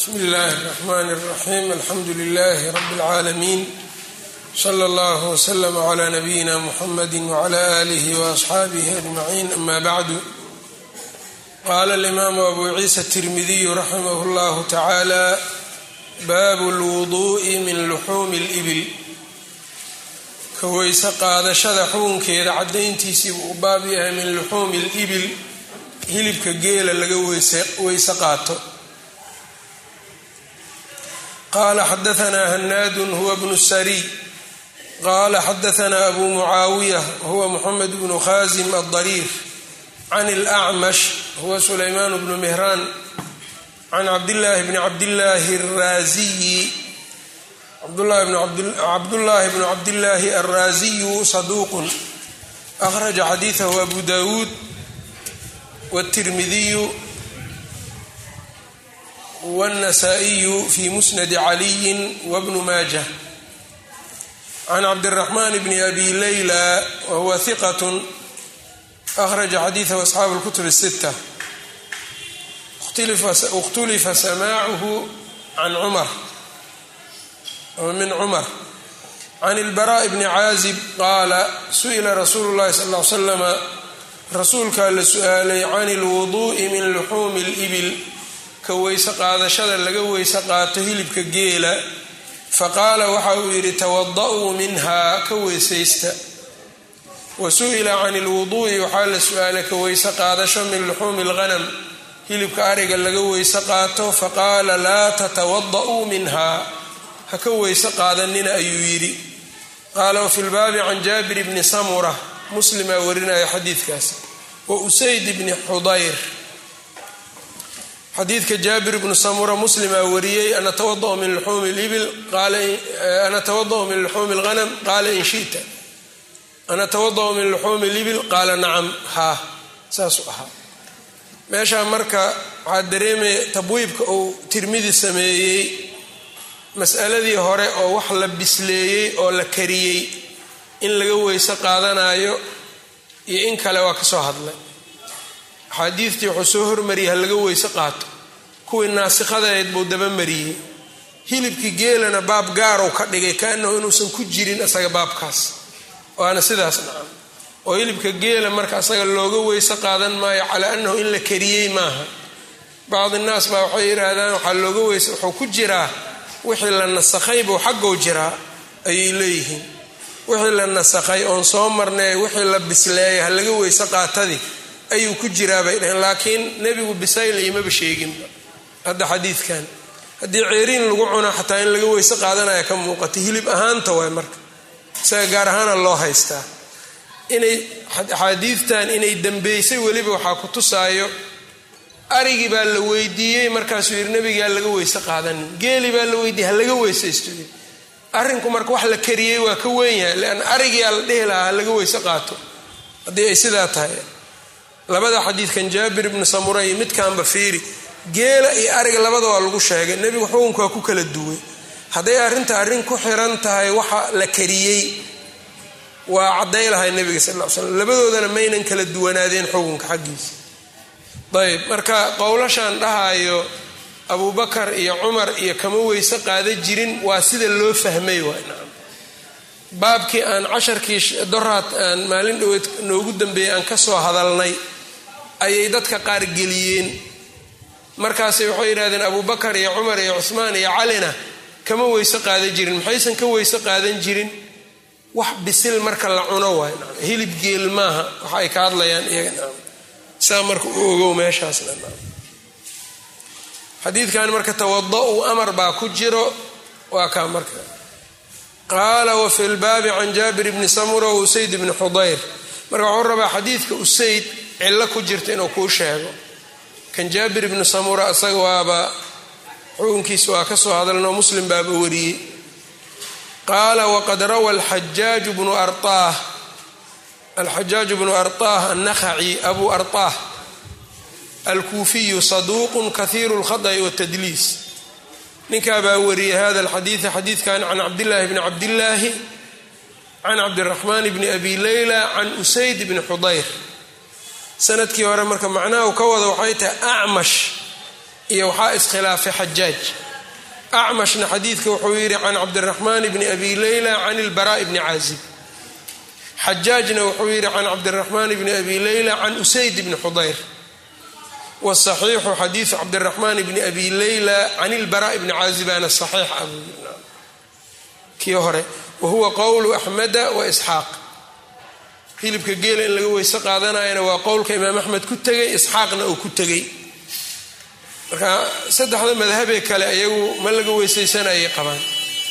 bsmi illaahi الرaxman الraxim alxamdu lilahi rab اlcaalamiin slى اllah wslm عlى nabiyina mxamadi wعlى alih وaصxaabih ajmaciin ama bacdu qala اlimaamu abu ciisa الtirmidiyu raximah اllah tacaalى baabu اlwuduءi min luxuumi اlbil ka weyse qaadashada xukunkeeda cadayntiisii buu u baab yahay min luxuumi اlibil hilibka geela laga weyse qaato qala xadaثna hanaadu huwa bnu sariy qala xadaثna abu mucaawiya huwa muxamed bnu khazim aلdariir can اlأcmash huwa sulayman bnu mihraan can cabdillaahi bni cabdillaahi الraaziyi cabdullaahi bnu cabdillaahi alraaziyu saduuq akhraja xadiiثahu abu dawuud wالtirmidiyu wالنasائiyu fi musnadi caliyi wbnu maajة can cabdالرaxman bni abi layla wahuwa hiqat akhraja xadiiثahu asxaabu اlkutub الsitة اkhtulifa samaacuhu can cumar min cumar can اlbarاء bni caazib qaala su'ila rasuulu اllahi sal ا ly slama rasuulkaa la su-aalay can اlwuduءi min luxuumi اlbil ka weyse qaadashada laga weyse qaato hilibka geela faqaala waxa uu yidhi tawada-uu minhaa ka weysaysta wa su-ila can ilwuduu'i waxaa la su-aalay ka weyse qaadasho min luxuumi alghanam hilibka ariga laga weyse qaato faqaala laa tatawada-uu minhaa ha ka weyse qaadanina ayuu yidhi qaala wafi lbaabi can jaabir bni samura muslimaa warinaya xadiidkaas wa usayd bni xudayr xadiidka jaabir bnu samura muslimaa wariyey ana tawadau min luxuumi libil ana tawadau min luxuumi lghanam qaala in shita ana tawadau min luxuumi libil qaala nacam haa saasuu ahaa meeshaa marka waxaa dareemaya tabwiibka uu tirmidi sameeyey masaladii hore oo wax la bisleeyey oo la kariyey in laga weyse qaadanayo iyo in kale waa ka soo hadlay axaadiidtii wuxuu soo hormariyey ha laga weyse qaato kuwii naasikhadaeed buu dabamariyey hilibkii geelana baab gaarow ka dhigay kaanahu inuusan ku jirin asaga baabkaas waana sidaas nacam oo hilibka geela marka asaga looga weyse qaadan maayo calaa annahu in la kariyey maaha bacdi naas baa waxay yidhaahdaan waxaa looga weyse wuxuu ku jiraa wixii la nasakhay buu xaggow jiraa ayay leeyihiin wixii la nasakhay oon soo marnay wixii la bisleeyay ha laga weyse qaatadii ayuu ku jiraa bay dhaheen laakiin nebigu bisayl imaba sheeginba hadda xadiidkan haddii ceeriin lagu cunaa xataa in laga weyse qaadanaya ka muuqata hilib ahaanta waay marka isaga gaar ahaana loo haystaa inay axaadiidtan inay dambeysay weliba waxaa ku tusaayo arigii baa la weydiiyey markaasuu yidhi nebigaa laga weyse qaadanin geeli baa la weydiiyey ha laga weysaysto arrinku marka wax la kariyey waa ka weyn yahay leanna arigiyaa la dhihi lahaa ha laga weyse qaato haddii ay sidaa tahay labada xadiidkan jaabir ibnu samura iyo midkaanba fiiri geela iyo ariga labada waa lagu sheegay nebigu xukunka waa ku kala duway hadday arrinta arrin ku xiran tahay waxa la kariyey waa cadday lahay nebiga sal l slam labadoodana maynan kala duwanaadeen xukunka xaggiisa ayb marka qowlashan dhahayo abubakar iyo cumar iyo kama weyse qaada jirin waa sida loo fahmay waay nacam baabkii aan casharkii doraad aan maalin dhoweed noogu dambeeyey aan ka soo hadalnay ayay dadka qaar geliyeen markaasay waxay yidhahdeen abubakar iyo cumar iyo cuhmaan iyo calina kama weyse qaadan jirin maxaysan ka weyse qaadan jirin wax bisil marka la cuno waay nacam hilib geel maaha waxa ay ka hadlayaan iyaga nacam saa marka u ogow meeshaasna nacam xadiidkan marka tawada-u amar baa ku jiro waa kaa marka qaala wafi lbaabi can jaabir bni samura wa usayd bni xudayr marka waxuu rabaa xadiidka usayd cillo ku jirta inuu kuu sheego kan jaabir ibni samura isaga waaba xukunkiisa waa ka soo hadalnoo muslim baaba wariyey qaala waqad rawa alxajaaju bnu araah alxajaaju bnu arطaah annakhaci abu arطaah alkuufiyu saduuqun kahiiru اlkhaطأi wاtadliis ninkaa baa wariyey hada alxadiida xadiidkan can cabdillaahi bni cabdillaahi can cabdiraxmaan bni abi leyla can usayd bni xudayr sanadkii hore marka macnaha u ka wada waxay tahay acmash iyo waxaa iskhilaafay xajaaj acmashna xadiidka wuxuu yidhi can cabdiraxmaan bni abi leyla can ilbaraa'i bni caazib xajaajna wuxuu yidhi can cabdiraxmaan bni abi leyla can usayd bni xudayr wsaxiixu xadiidu cabdiraxmaan bni abi leyla can ilbaraa'i bni caazibana saxiix ah kii hore wahuwa qowlu axmeda wa isxaaq hilibka geela in laga weyse qaadanayana waa qowlka imaam axmed ku tegay isxaaqna uu ku tegay marka saddexda madhabee kale ayagu ma laga weysaysanayay qabaan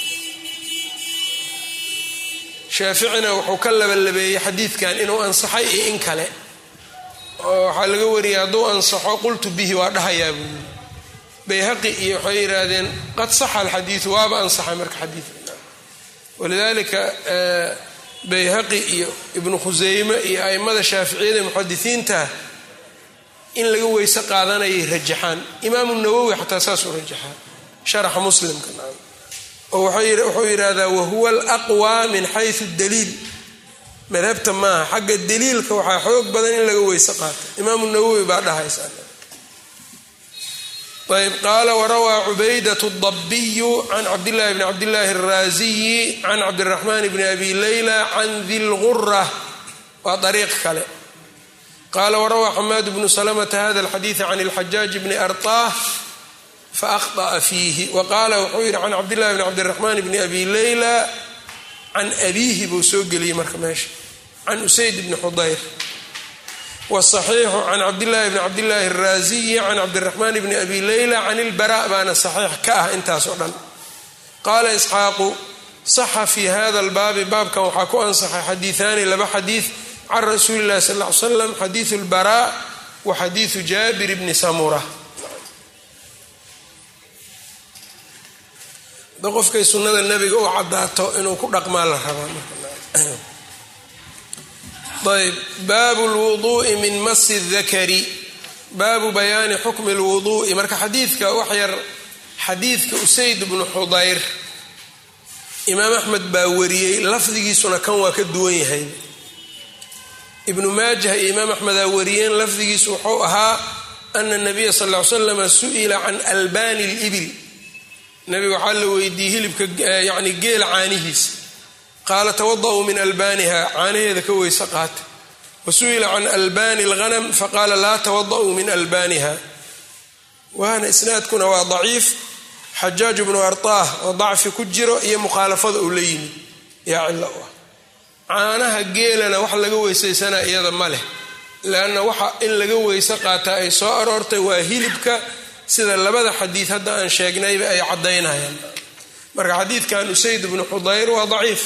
shaaficina wuxuu ka labalabeeyey xadiidkan inuu ansaxay iyo in kale oo waxaa laga wariyay hadduu ansaxo qultu bihi waa dhahayaa buu yii bayhaqi iyo waxay yidhaahdeen qad saxa alxadiidu waaba ansaxay marka xadiidka walidaalika bayhaqi iyo ibnu khuseyme iyo a'immada shaaficiyada muxadisiinta in laga weyse qaadanayay rajaxaan imaamu nawowi xataa saasuu rajaxaa sharaxa muslimka oo wuxuu yidhaahdaa wahuwa alaqwa min xayu daliil madhabta maaha xagga daliilka waxaa xoog badan in laga weyse qaato imaamu nawowi baa dhahaysa ayb qaala warawaa cubaydat dabiyu can cabdillahi bni cabdillaahi araasiyi can cabdiraxmaan bni abi leyla can di lgura waa dariiq kale qaala warawaa xamaad bnu salamata hada alxadiida can ilxajaaj bni arطah faahطأa fiihi wa qaala wuxuu yidhi can cabdillahi bni cabdiraxmaan bni abi leyla can abiihi buu soo geliyey marka meesha can usayd bni xudayr wsaxiixu can cabdillaahi bni cabdillaahi araasiyi can cabdiraxmaan bni abi leyla can ilbara baana saxiix ka ah intaas oo dhan qaala isxaaqu saxa fi hada albaabi baabkan waxaa ku ansaxay xadiiaani laba xadiid can rasuuli illahi sal ly slam xadiidu lbara wa xadiidu jaabir bni samura da qofkay sunnada nebiga u cadaato inuu ku dhaqmaa la rabaa ayb baabu lwuduui min masi dakari baabu bayaani xukmi lwuduui marka xadiidka wax yar xadiidka usayd bnu xudayr imaam axmed baa wariyey lafdigiisuna kan waa ka duwan yahay ibnu maajah iyo imaam axmedaa wariyeen lafdigiisu wuxuu ahaa ana nabiya sal ly slama su'ila can albani libil nabiga waxaa la weydiiyey hilibka yani geela caanihiisa qaala tawada'uu min albaaniha caanaheeda ka weyse qaata wa su'ila can albani alghanam faqaala laa tawada'uu min albaaniha waana isnaadkuna waa daciif xajaaj bnu artaah oo dacfi ku jiro iyo mukhaalafada uu la yimid yaa cilo u ah caanaha geelana wax laga weysaysanaa iyada ma leh leanna waxa in laga weyse qaataa ay soo aroortay waa hilibka sida labada xadiid hadda aan sheegnayba ay caddaynayaan marka xadiidkan usayd bnu xudayr waa daciif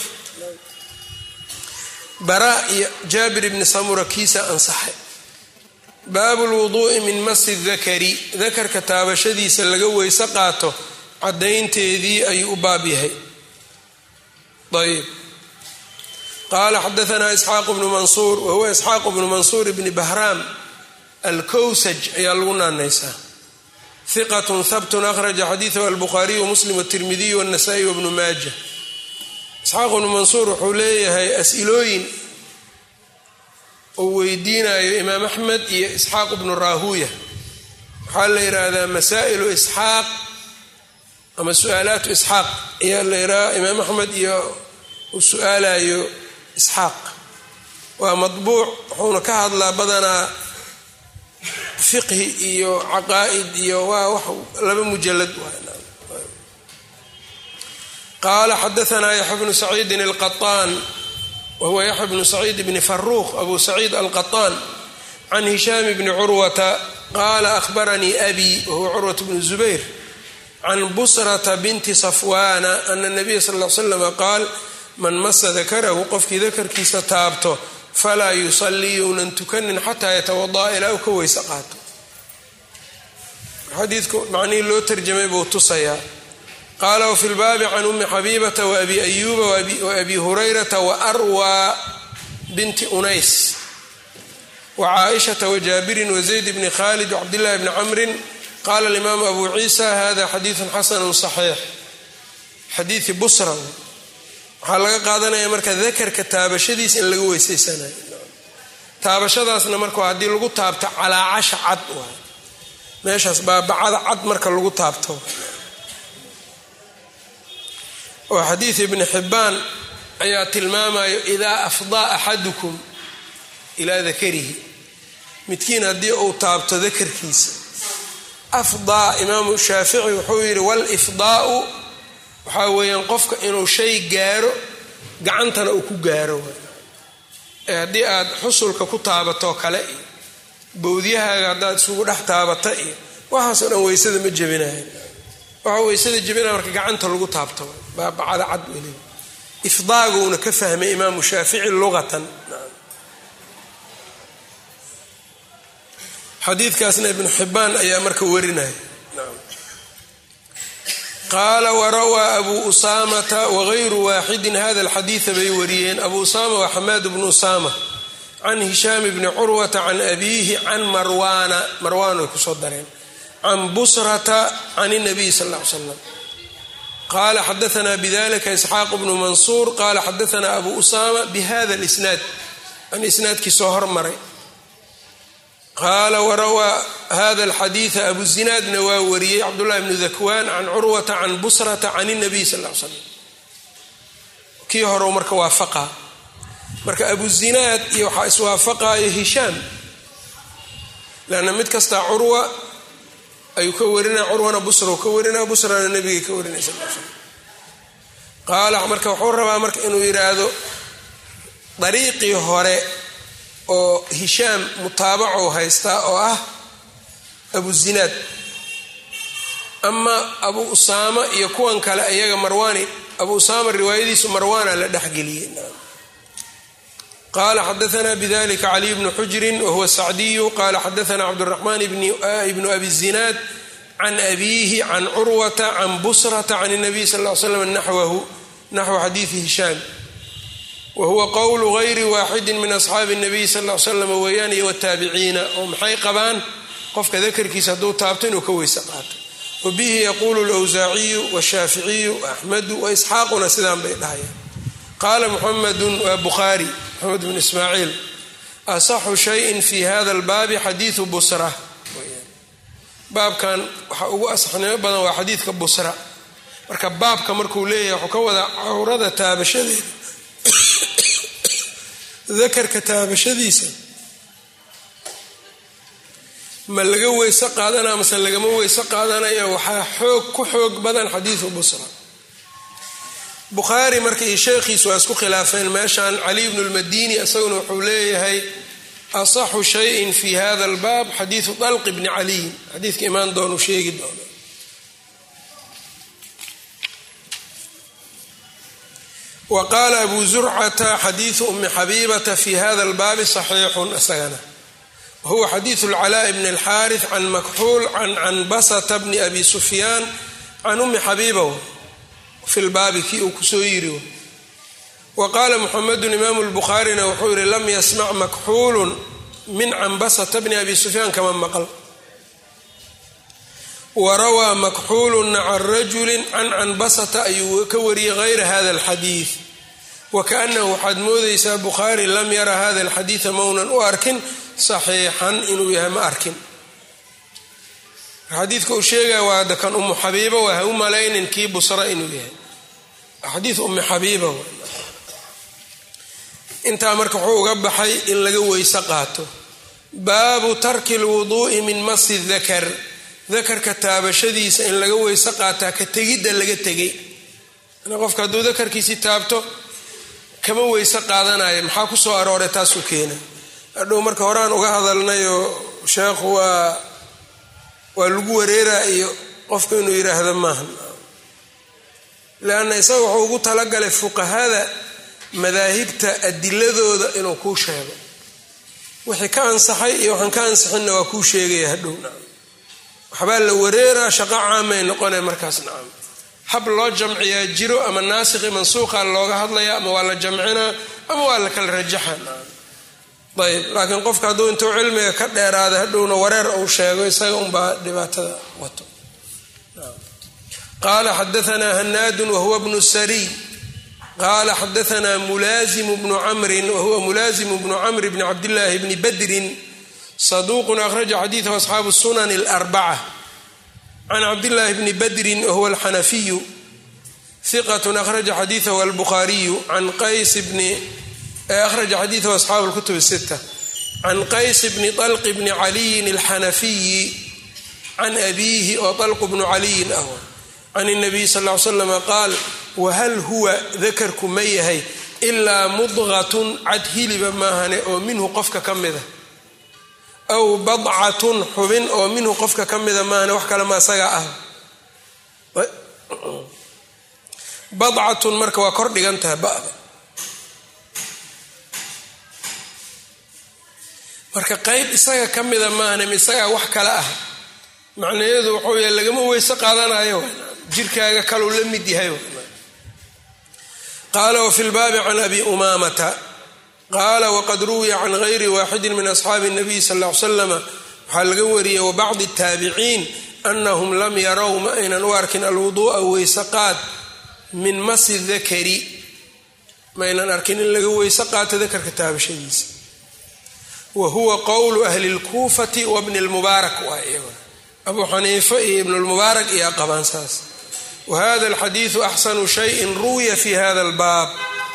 bara iyo jaabir ibni samura kiisa ansaxay baabu lwuduu'i min masi dakari dakarka taabashadiisa laga weyse qaato caddaynteedii ayuu u baab yahay ayb qaala xadaanaa isxaaq bnu mansuur wahuwa isxaaq bnu mansuur bni bahraam alkowsaj ayaa lagu naanaysaa hiqatun habtun akhraja xadiidahu albukhaariyu wamuslim watirmidiyu wanasa'i wabnu maaja isxaaq bnu mansuur wuxuu leeyahay as-ilooyin uu weydiinayo imaam axmed iyo isxaaq bnu raahuuya waxaa la yidhaahdaa masaa'ilu isxaaq ama su-aalaatu isxaaq ayaa la yidhaha imaam axmed iyo uu su-aalayo isxaaq waa madbuuc wuxuuna ka hadlaa badanaa fiqhi iyo caqaa'id iyo waa wax laba mujalad qaala xadaanaa yaxya bnu saciidin alqaطaan wahuwa yaxya bnu saciid bni faruuq abu saciid alqaطaan can hishaam bni curwata qaala ahbaranii abi wahuwa curwat bnu zubayr can busrata binti safwaana ana nabiya sal l slama qaal man masa dakarahu qofkii dakarkiisa taabto falaa yusallii younan tukanin xataa yatawada'a ilaa u ka weyse qaato xadiidku macnihii loo tarjamay buu tusayaa qaala wfi lbaabi can umi xabiibata waabi ayuuba waabi hurayrata waarwaa binti unays wacaaishata wajaabirin wazayd bni khalid wcabdillahi bni camrin qaala alimaamu abu ciisa hada xadiidun xasanu saxiix xadiidi busra waxaa laga qaadanaya marka dakarka taabashadiisa in laga weysaysanayo taabashadaasna marka haddii lagu taabto calaacasha cad waay meeshaas baabacada cad marka lagu taabto oo xadiid ibni xibbaan ayaa tilmaamayo idaa afdaa axadukum ilaa dakarihi midkiin haddii uu taabto dakarkiisa afdaa imaamu shaafici wuxuu yidhi walifdaau waxaa weeyaan qofka inuu shay gaaro gacantana uu ku gaaro ee haddii aad xusulka ku taabatoo kale iyo bowdyahaaga haddaad isugu dhex taabata iyo waxaasoo dhan weysada ma jebinayan waxaa weysada jebinaya marka gacanta lagu taabto baabacada cad weliba ifdaaguna ka fahmay imaamu shaafici luqatan xadiidkaasna ibnu xibaan ayaa marka warinaya qaala warawaa abu usaamata wagayru waaxidin hada alxadiida bay wariyeen abu usaama waa xamaad bnu usaama can hishaam bni curwata can abiihi can marwaana marwaan way kusoo dareen can busrata can nabiy sal ll ly slam qala xadaana bidalika isxaaq bnu mansuur qala xadaana abu usaama bihada lisnaad an isnaadkii soo hormaray qaala warawaa hada alxadiida abu zinaadna waa wariyey cabdullahi bnu dakwaan can curwata can busrata can nabiy sal l slam kii hore marka waafaqa marka abu zinaad iyo waxaa iswaafaqayo hishaam lanna mid kastaa curwa ayuu ka warinaya curwana busra ka warinaya busrana nabigay ka warinaya sal l slam qaala marka wuxuu rabaa marka inuu yidhaahdo dariiqii hore oo hishaam mutaabaco haystaa oo ah abu zinaad ama abu usaama iyo kuwan kale iyaga marwaani abu usaama riwaayadiisu marwaana la dhexgeliyey qala xadaana bidalika caliy bnu xujrin wahuwa sacdiyu qala xadaana cabduraxmaan ibnu abi zinaad can abiihi can curwata can busrata can nabiy sal l slam naxwahu naxwu xadiidi hishaam wahuwa qowlu gayri waaxidin min asxaabi nabiy sal l slam weeyaan iyo wataabiciina oo maxay qabaan qofka dakarkiisa hadduu taabto inuu ka weyse qaato wabihi yaquulu lwsaaciyu washaaficiyu waaxmadu waisxaaquna sidaan bay dhahayaan qaala muxamedun waa bukhaari maxamed bn ismaaciil asaxu shayin fi hada albaabi xadiidu busra baabkan waxaa ugu asaxnimo badan waa xadiidka busra marka baabka markuu leeyahay wuxuu ka wadaa cawrada taabashadeeda dakarka taabashadiisa ma laga weyse qaadanaya mase lagama weyse qaadanaya waxaa xoog ku xoog badan xadiidu busra bukhaari marka iyo sheekhiis waa isku khilaafeen meeshan cali bnu lmadini isaguna wuxuu leeyahay asaxu shayin fi hada albaab xadiidu dalqi bni caliyin xadiidka imaan doonu sheegi doono wa qaala abu zurcata xadiidu umi xabiibata fi hada albaabi saxiixun isagana wahuwa xadiidu lcalaa'i bni alxaarith can makxuul can canbasata bni abi sufyaan can umi xabiiba fi lbaabi kii uu kusoo yiri wa qaala muxamedun imaamu lbukhaarina wuxuu yihi lam yasmac makxuulun min canbasata bni abi sufyaan kama maqal wa rawaa makxuuluna can rajulin can canbasata ayuu ka wariyey hayra hada alxadiid wa kaanahu waxaad moodaysaa bukhaari lam yara hada alxadiida maunan u arkin saxiixan inuu yahay ma arkin xadiidka uu sheegaya waa da kan umu xabiiba waa ha u malaynin kii busra inuu yahay xadiid ummi xabiiba intaa marka wuxuu uga baxay in laga weyse qaato baabu tarki lwuduu'i min masi dakar dakarka taabashadiisa in laga weyse qaataa ka tegidda laga tegay qofka hadduu dakarkiisii taabto kama weyse qaadanayo maxaa ku soo arooray taasuu keena hadhow marka horaan uga hadalnayoo sheekhu waa waa lagu wareeraa iyo qofku inuu yidhaahdo maaha leanna isaga wuxuu ugu talagalay fuqahada madaahibta adiladooda inuu kuu sheego wixii ka ansaxay iyo waxaan ka ansixinna waa kuu sheegaya hadhow nacam waxbaa la wareeraa shaqo caamay noqonay markaas nacam hab loo jamciyaa jiro ama naasikhi mansuuqa looga hadlaya ama waa la jamcinaa ama waa la kala rajaxa nacam ayb laakiin qofka hadduu intuu cilmiga ka dheeraada hadhowna wareer uu sheego isaga unbaa dhibaatada wato qaala xadaanaa hanaadun wahuwa bnu sariy qaala xadaanaa mulaazimu bnu camrin wahuwa mulaazimu bnu camr bni cabdillaahi bni badrin saduuqun akhraja xadiidahu asxaabu sunan اlarbaca can cabdillaahi bni badrin wahuwa alxanafiyu hiqat akhraja xadiidahu albukhaariyu can qays bni akhraja xadiidahu asxaabu lkutub sita can qays bni طalq bni caliyin alxanafiyi can abiihi oo طalqu bnu caliyin ah can الnabiy sal ly slam qaal wahal huwa dakarku ma yahay ilaa mudqatun cad hiliba maahane oo minhu qofka ka mida aw badcatun xubin oo minhu qofka ka mida maahane wax kale ma isaga ah badcatun marka waa kor dhigan tahay ba'da marka qeyb isaga ka mida maahane ma isagaa wax kale ah macnaheedu wuxuu yahay lagama weyse qaadanayo jirkaaga kaluu la mid yahay qaala wafi lbaabi can abi umaamata qaala waqad ruwiya can gayri waaxidi min asxaabi الnabiy sal ll ly slama waxaa laga wariyey wabacdi الtaabiciin anahum lam yarow ma aynan u arkin alwuduu'a weyse qaad min masi dakari ma aynan arkin in laga weyse qaato dakarka taabashadiisa wa huwa qowlu ahli اlkuufati wabni اlmubaarak waa iyaguna abu xaniifa iyo ibn lmubaarak iyo qabaan saas whada alxadiidu axsanu shayin ruwiya fi hada albaab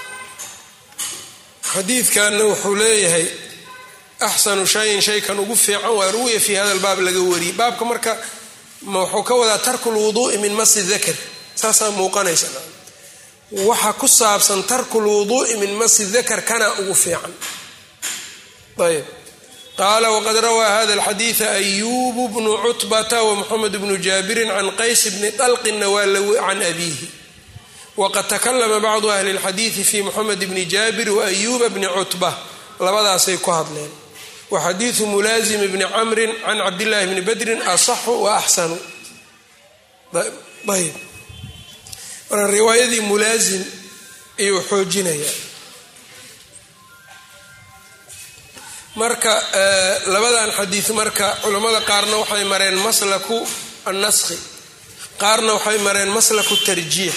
xadiidkanna wuxuu leeyahay axsanu shayin shaykan ugu fiican waa ruwiya fi hada albaab laga wariyey baabka marka wuxuu ka wadaa tarku lwuduui min masi dakar saasaa muuqanaysa waxa ku saabsan tarku lwuduui min masi dakar kana ugu fiican ayb qaala wqad rawaa hada alxadiida ayubu bnu cutbata wmuxamed bnu jaabirin can qays bni dalqinna waa can abiihi waqad takalama bacdu ahli اlxadiidi fi muxamed bni jaabir waayuba bni cutba labadaasay ku hadleen wa xadiidu mulaasim bni camrin can cabdillahi bni badrin asaxu wa axsanu ayb marka riwaayadii mulaasim ayuu xoojinaya marka labadan xadiid marka culammada qaarna waxay mareen maslaku annaskhi qaarna waxay mareen maslaku tarjiix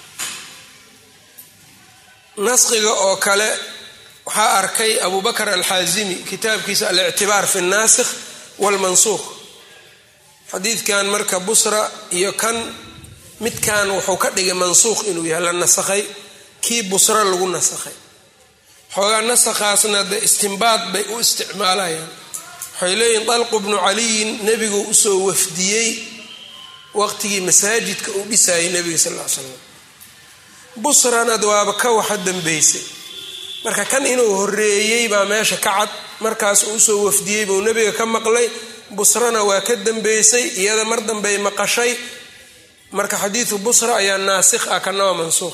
naskhiga oo kale waxaa arkay abu bakr alxaazimi kitaabkiisa alictibaar fi naasikh walmansuuq xadiidkan marka busra iyo kan midkan wuxuu ka dhigay mansuuq inuu yahay la nasakhay kii busra lagu nasakhay xoogaa nasakhaasna de istimbaad bay u isticmaalayaan waxay leeyihin dalqu bnu caliyin nebigu usoo wafdiyey waqtigii masaajidka uu dhisayay nebiga sal l slam busranad waaba ka waxa dambeysay marka kan inuu horeeyey baa meesha ka cad markaas uu usoo wafdiyey buu nebiga ka maqlay busrana waa ka dambeysay iyada mar dambey maqashay marka xadiidu busra ayaa naasikh ah kana waa mansuuq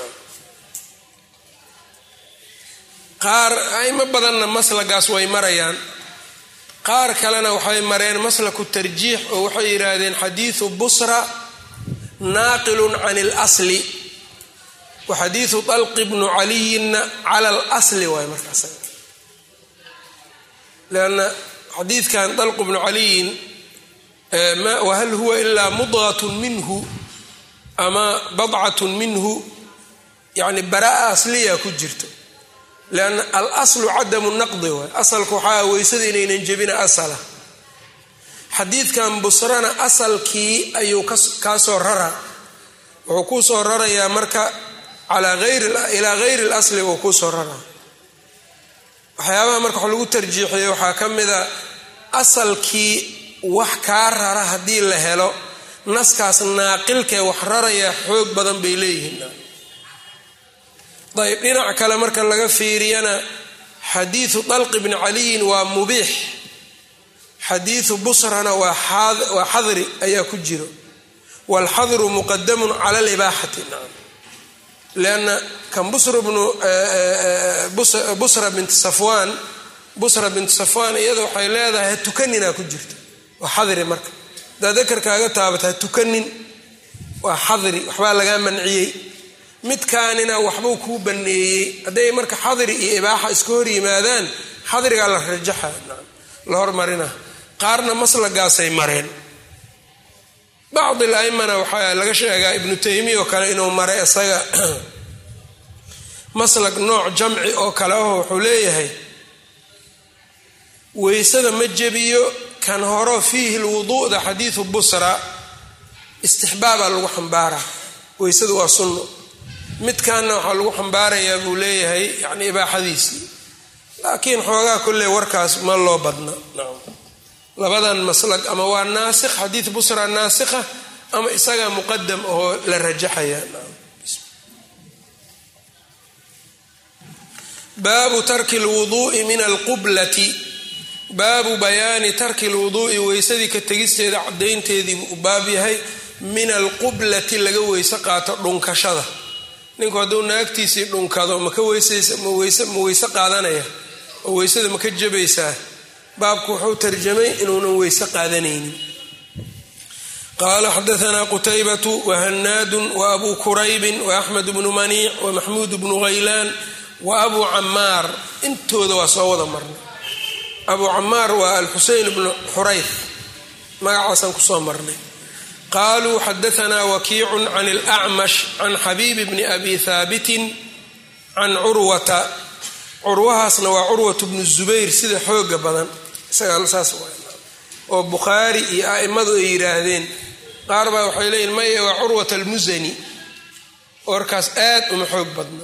qaar aimo badanna maslagaas way marayaan qaar kalena waxay mareen maslaku tarjiix oo waxay yidhaahdeen xadiidu busra naaqilun can اlasli wa xadiidu dalqi bnu caliyinna cala اlasli waay markaas lanna xadiidkan dalqu bnu caliyin wahal huwa ilaa mudqat minhu ama badcat minhu yani baraa asliya ku jirto lanna alaslu cadamu naqdi waay asalku waxaa weysada inaynan jebina asala xadiidkan busrana asalkii ayuu kaasoo raraa wuxuu kuu soo rarayaa marka ilaa gayri اlasli uu kuu soo raraa waxyaabaha marka wax lagu tarjiixiyey waxaa ka mida asalkii wax kaa rara haddii la helo naskaas naaqilkee wax raraya xoog badan bay leeyihiin ayb dhinac kale marka laga fiiriyana xadiidu dalqi bni caliyin waa mubiix xadiidu busrana waa xadri ayaa ku jiro waalxadru muqadamun cala libaaxati lanna kan busra binti safwaan busra binti safwaan iyada waxay leedahay ha tukaninaa ku jirto waa xadri marka haddaad dakarkaaga taabata ha tukanin waa xadri waxbaa lagaa manciyey midkaanina waxbuu kuu baneeyey hadday marka xadri iyo ibaaxa iska hor yimaadaan xadrigaa la rajaxa la hormarina qaarna maslagaasay mareen bacdi laimana waxaa laga sheegaa ibnu taymiya oo kale inuu maray isaga maslag nooc jamci oo kale aho wuxuu leeyahay weysada ma jebiyo kan horo fiihi lwuduuda xadiidu busra istixbaabaa lagu xambaaraa weysadu waa sunno midkaanna waxaa lagu xambaarayaa buu leeyahay yani ibaaxadiisii laakiin xoogaa kolley warkaas ma loo badna labadan maslag ama waa naasikh xadiid busra naasikha ama isagaa muqadam oo la rajaxaya baabu tarki lwuduui min alqublati baabu bayaani tarki lwuduui weysadii ka tegisteeda cadaynteediibuu u baab yahay min alqublati laga weyse qaato dhunkashada ninku hadduu naagtiisii dhunkado maka ma weyse qaadanaya oo weysada maka jabaysaa baabku wuxuu tarjamay inuunan weyse qaadanaynin qaala xadaanaa qutaybatu wahanaadun waabuu kuraybin waaxmed bnu maniic wamaxmuud bnu haylaan wa abuu camaar intooda waa soo wada marnay abuu camaar waa alxuseyn bnu xurayf magacaasaan kusoo marnay qaluu xadaanaa wakiicun can alacmash can xabiibi bni abi haabitin can curwata curwahaasna waa curwat bnu zubayr sida xooga badan isagasaas oo bukhaari iyo a'immadu ay yidhaahdeen qaar baa waxay leeyihin maya waa curwat almusani warkaas aad uma xoog badna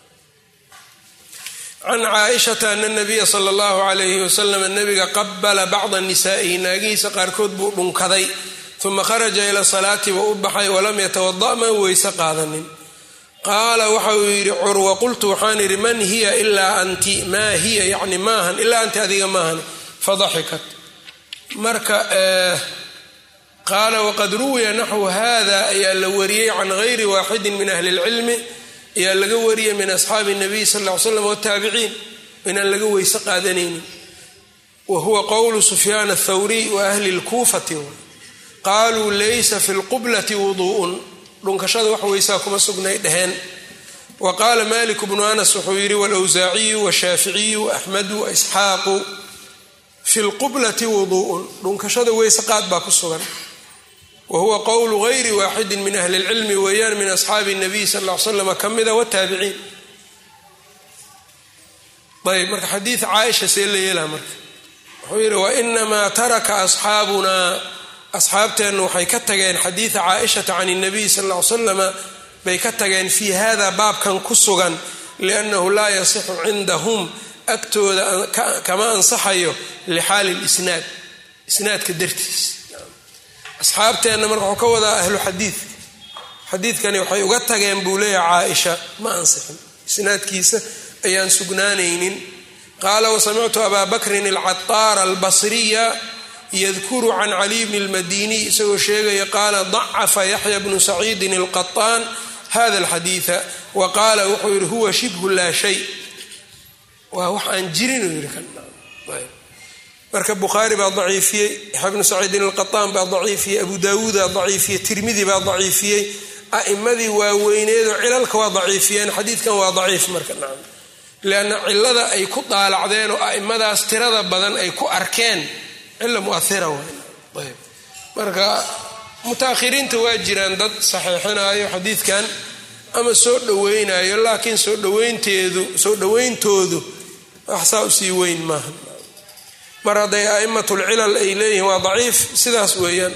can caaishata ana nabiya sala allahu calayhi wasalam nabiga qabala bacda nisaa'ihi naagihiisa qaarkood buu dhunkaday uma kharaja ila salaati wa u baxay walam yatawada ma weyse qaadanin qaala waxa uu yidhi curwa qultu waxaan idhi man hiya ilaa anti maa hiya yani maahan ilaa anti adiga maahan fadaxikat marka qaala waqad ruwiya naxwu hada ayaa la wariyey can gayri waaxidin min ahli اlcilmi ayaa laga wariyay min asxaabi الnabiy sal ll ly slam wataabiciin inaan laga weyse qaadanaynin wa huwa qowlu sufyaan athawriy wa ahli اlkuufati qaaluu laysa fi lqublati wuduu'un dhunkashada wax weysaa kuma sugnay dheheen wa qaala malik bnu anas wuxuu yidhi walwsaaciyu washaaficiyu waaxmedu waisxaaqu fi lqublati wuduu'un dhunkashada weyse qaad baa ku sugan wa huwa qowlu gayri waaxidin min ahli lcilmi weeyaan min asxaabi nabiy sal ll ly slam ka mida wataabiciin ayb marka xadiid caaisha see la yeelaa marka wuxuu yidhi wainamaa taraka asxaabunaa asxaabteennu waxay ka tageen xadiida caaishata can اnabiy sal ll ly slama bay ka tageen fii hada baabkan ku sugan liannahu laa yasixu cindahum agtooda kama ansaxayo lixaali lisnaad isnaadka dartiis asxaabteenna marka wuxuu ka wadaa ahlu xadiidka xadiidkani waxay uga tageen buu leeyahay caaisha ma ansixin isnaadkiisa ayaan sugnaanaynin qaala wasamictu abaa bakrin alcataara albasriya yadkuru can caliy bni lmadiniy isagoo sheegaya qaala dacafa yaxya bnu saciidin alqaطaan hada alxadiida wa qaala wuxuu yidhi huwa shibhu laa shay waa wax aan jirin uu yidhi marka bukhaari baa daciifiyey yaxya bnu saciidin alqaطaan baa daciifiyey abu daawuudaa daciifiyey tirmidi baa daciifiyey a'imadii waaweyneedoo cilalka waa daciifiyeen xadiidkan waa daciif marka nacam lianna cilada ay ku daalacdeen oo a'imadaas tirada badan ay ku arkeen cila muahira ayb marka mutaakhiriinta waa jiraan dad saxiixinayo xadiidkan ama soo dhoweynayo laakiin soo dhaweynteedu soo dhoweyntoodu waxsaa usii weyn maaha mar hadday a'immatulcilal ay leeyihiin waa daciif sidaas weeyaan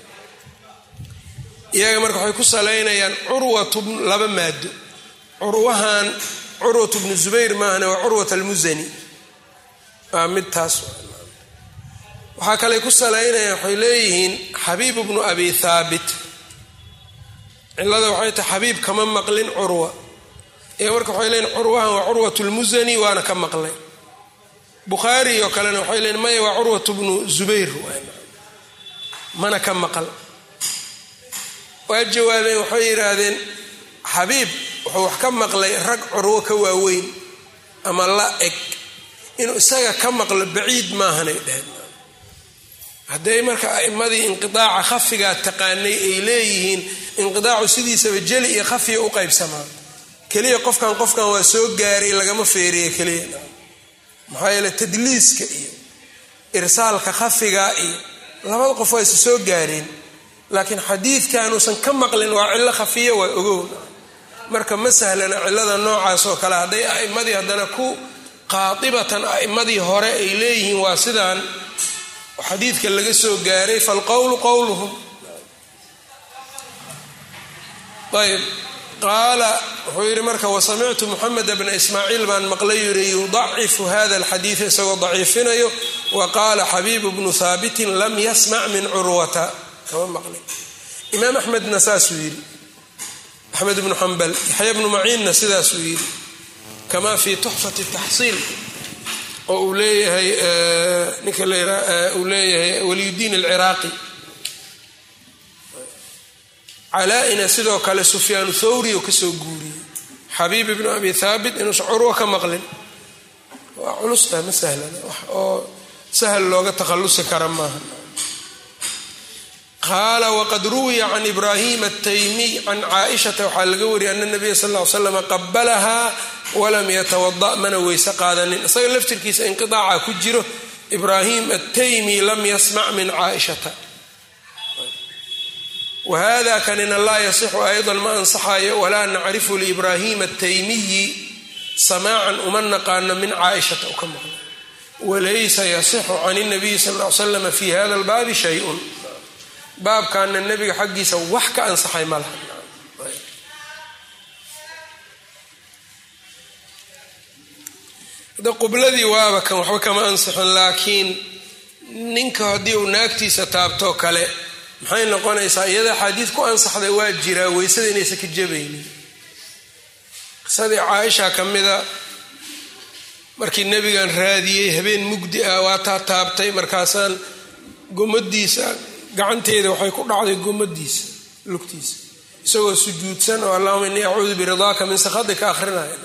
iyaga marka waxay ku salaynayaan curwatu laba maado curwahan curwat bnu zubayr maahane waa curwat almusani waa mid taas waxaa kaley ku salaynayaan waxay leeyihiin xabiib bnu abi thaabit cilada waxay tahay xabiib kama maqlin curwa iyaga marka waxay leeyihin curwahan waa curwat lmusani waana ka maqlay bukhaari oo kalena waxay leeyiin maya waa curwat bnu zubayr mana ka maqal waa jawaabeen waxay yidhaahdeen xabiib wuxuu wax ka maqlay rag curwo ka waaweyn ama la eg inuu isaga ka maqlo baciid maahanay dheheen hadday marka a'imadii inqidaaca khafigaa taqaanay ay leeyihiin inqidaacu sidiisaba jeli iyo khafiya u qaybsamaa keliya qofkan qofkan waa soo gaaray lagama feeriya keliya maxaa yeele tadliiska iyo irsaalka khafiga iyo labada qof waa isa soo gaareen laakiin xadiidkanuusan ka maqlin waa cillo khafiya waa ogow marka ma sahlana cillada noocaas oo kale hadday a'immadii haddana ku qaatibatan a'immadii hore ay leeyihiin waa sidaan xadiidka laga soo gaaray falqowlu qowluhum ayb qaala wuxuu yidhi marka wasamictu muxamed bna ismaaciil baan maqlay yidhi yudacifu hada alxadiida isagoo daciifinayo wa qaala xabiibu bnu haabitin lam yasmac min curwata kama maqlay imaam axmedna saasuu yidhi axmed bnu xambal yaxya bnu maciinna sidaasuu yidhi kama fi tuxfati taxsiil oo uu leeyahay ninka uu leeyahay waliyudiin alciraaqi calaa-ina sidoo kale sufyaanu thawri oo kasoo guuriyey xabiib ibnu abi thaabit inuusan curwo ka maqlin waa culusta ma sahlana wax oo sahal looga takhallusi kara maaha qaala waqad ruwiya can ibraahim ataymiy can caaishata waxaa laga wariyay ana nabiya sal ll ly slam qabalahaa walam yatawada mana weyse qaadanin isaga laftirkiisa inqiaaca ku jiro ibraahim ataymi lam yasmac min caaishata wahada kanina laa yasixu ayضa ma ansaxayo walaa nacrifu liibrahim ataymiyi samaacan uma naqaano min caaishata u ka maqno walaysa yasixu can اnabiyi sal l slam fi hada اlbaabi shayun baabkaana nebiga xaggiisa wax ka ansaxay ma laha qubladii waaba kan waxba kama ansixin laakiin ninka haddii uu naagtiisa taabtoo kale maxay noqonaysaa iyada axaadiid ku ansaxday waa jiraa weysada inaysan ka jabaynin qisadii caaisha ka mida markii nebigan raadiyey habeen mugdi ah waa taa taabtay markaasaan gomadiisa gacanteeda waxay ku dhacday gomadiisa lugtiisa isagoo sujuudsan oo allahuma innii acuudu biridaaka min sakhatika akhrinaya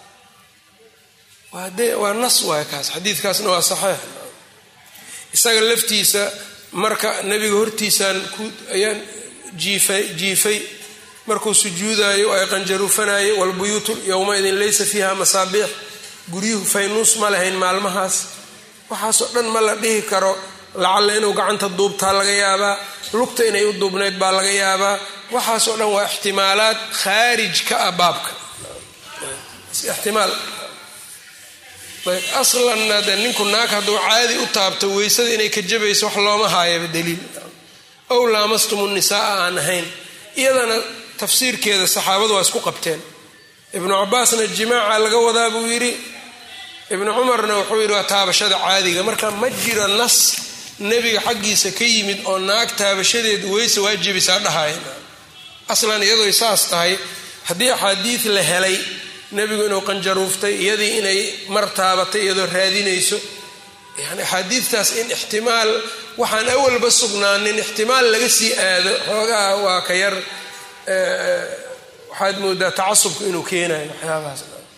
waa nas waay kaas xadiidkaasna waa saxeix isaga laftiisa marka nebiga hortiisaan ayaan jiifay markuu sujuudayo ay qanjaruufanayay walbuyuutu yowmaidin laysa fiiha masaabiix guryuhu faynuus ma lahayn maalmahaas waxaasoo dhan ma la dhihi karo lacalla inuu gacanta duubtaa laga yaabaa lugta inay u duubnayd baa laga yaabaa waxaasoo dhan waa ixtimaalaad khaarij ka ah baabka ixtimaal aslanna de ninku naag hadduu caadi u taabto weysada inay ka jabayso wax looma haayaba daliil ow laamastumu nisaaa aan ahayn iyadana tafsiirkeeda saxaabadu waa isku qabteen ibnu cabaasna jimaaca laga wadaa buu yidhi ibnu cumarna wuxuu yidhi waa taabashada caadiga marka ma jiro nas nebiga xaggiisa ka yimid oo naag taabashadeed weyse waa jebisaa dhahaya aslan iyadooy saas tahay haddii axaadiid la helay nebigu inuu qanjaruuftay iyadii inay mar taabatay iyadoo raadinayso yani axaadiidtaas in ixtimaal waxaan awalba sugnaanin ixtimaal laga sii aado xoogaa waa ka yar waxaad moodaa tacasubku inuu keenayo waxyaabahaas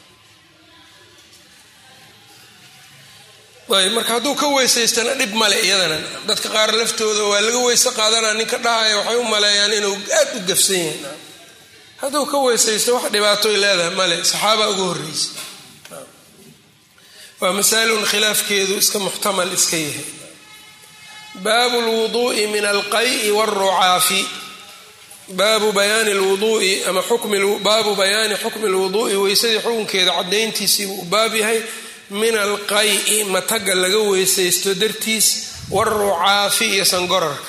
ayb marka hadduu ka weysaystana dhib male iyadana dadka qaar laftooda waa laga weyse qaadanaa ninka dhahaya waxay u maleeyaan inuu aad u gafsan yahay hadduu ka weysaysto wax dhibaatoy leedahay male saxaaba ugu horreysa waa masalun khilaafkeedu iska muxtamal iska yahay baabu lwuduui min alqay'i wاlrucaafi baabu bayaani lwuduui ama baabu bayaani xukmi lwuduui weysadii xukunkeeda caddayntiisii uu baab yahay min alqay'i mataga laga weysaysto dartiis wاlrucaafi iyo sangorarka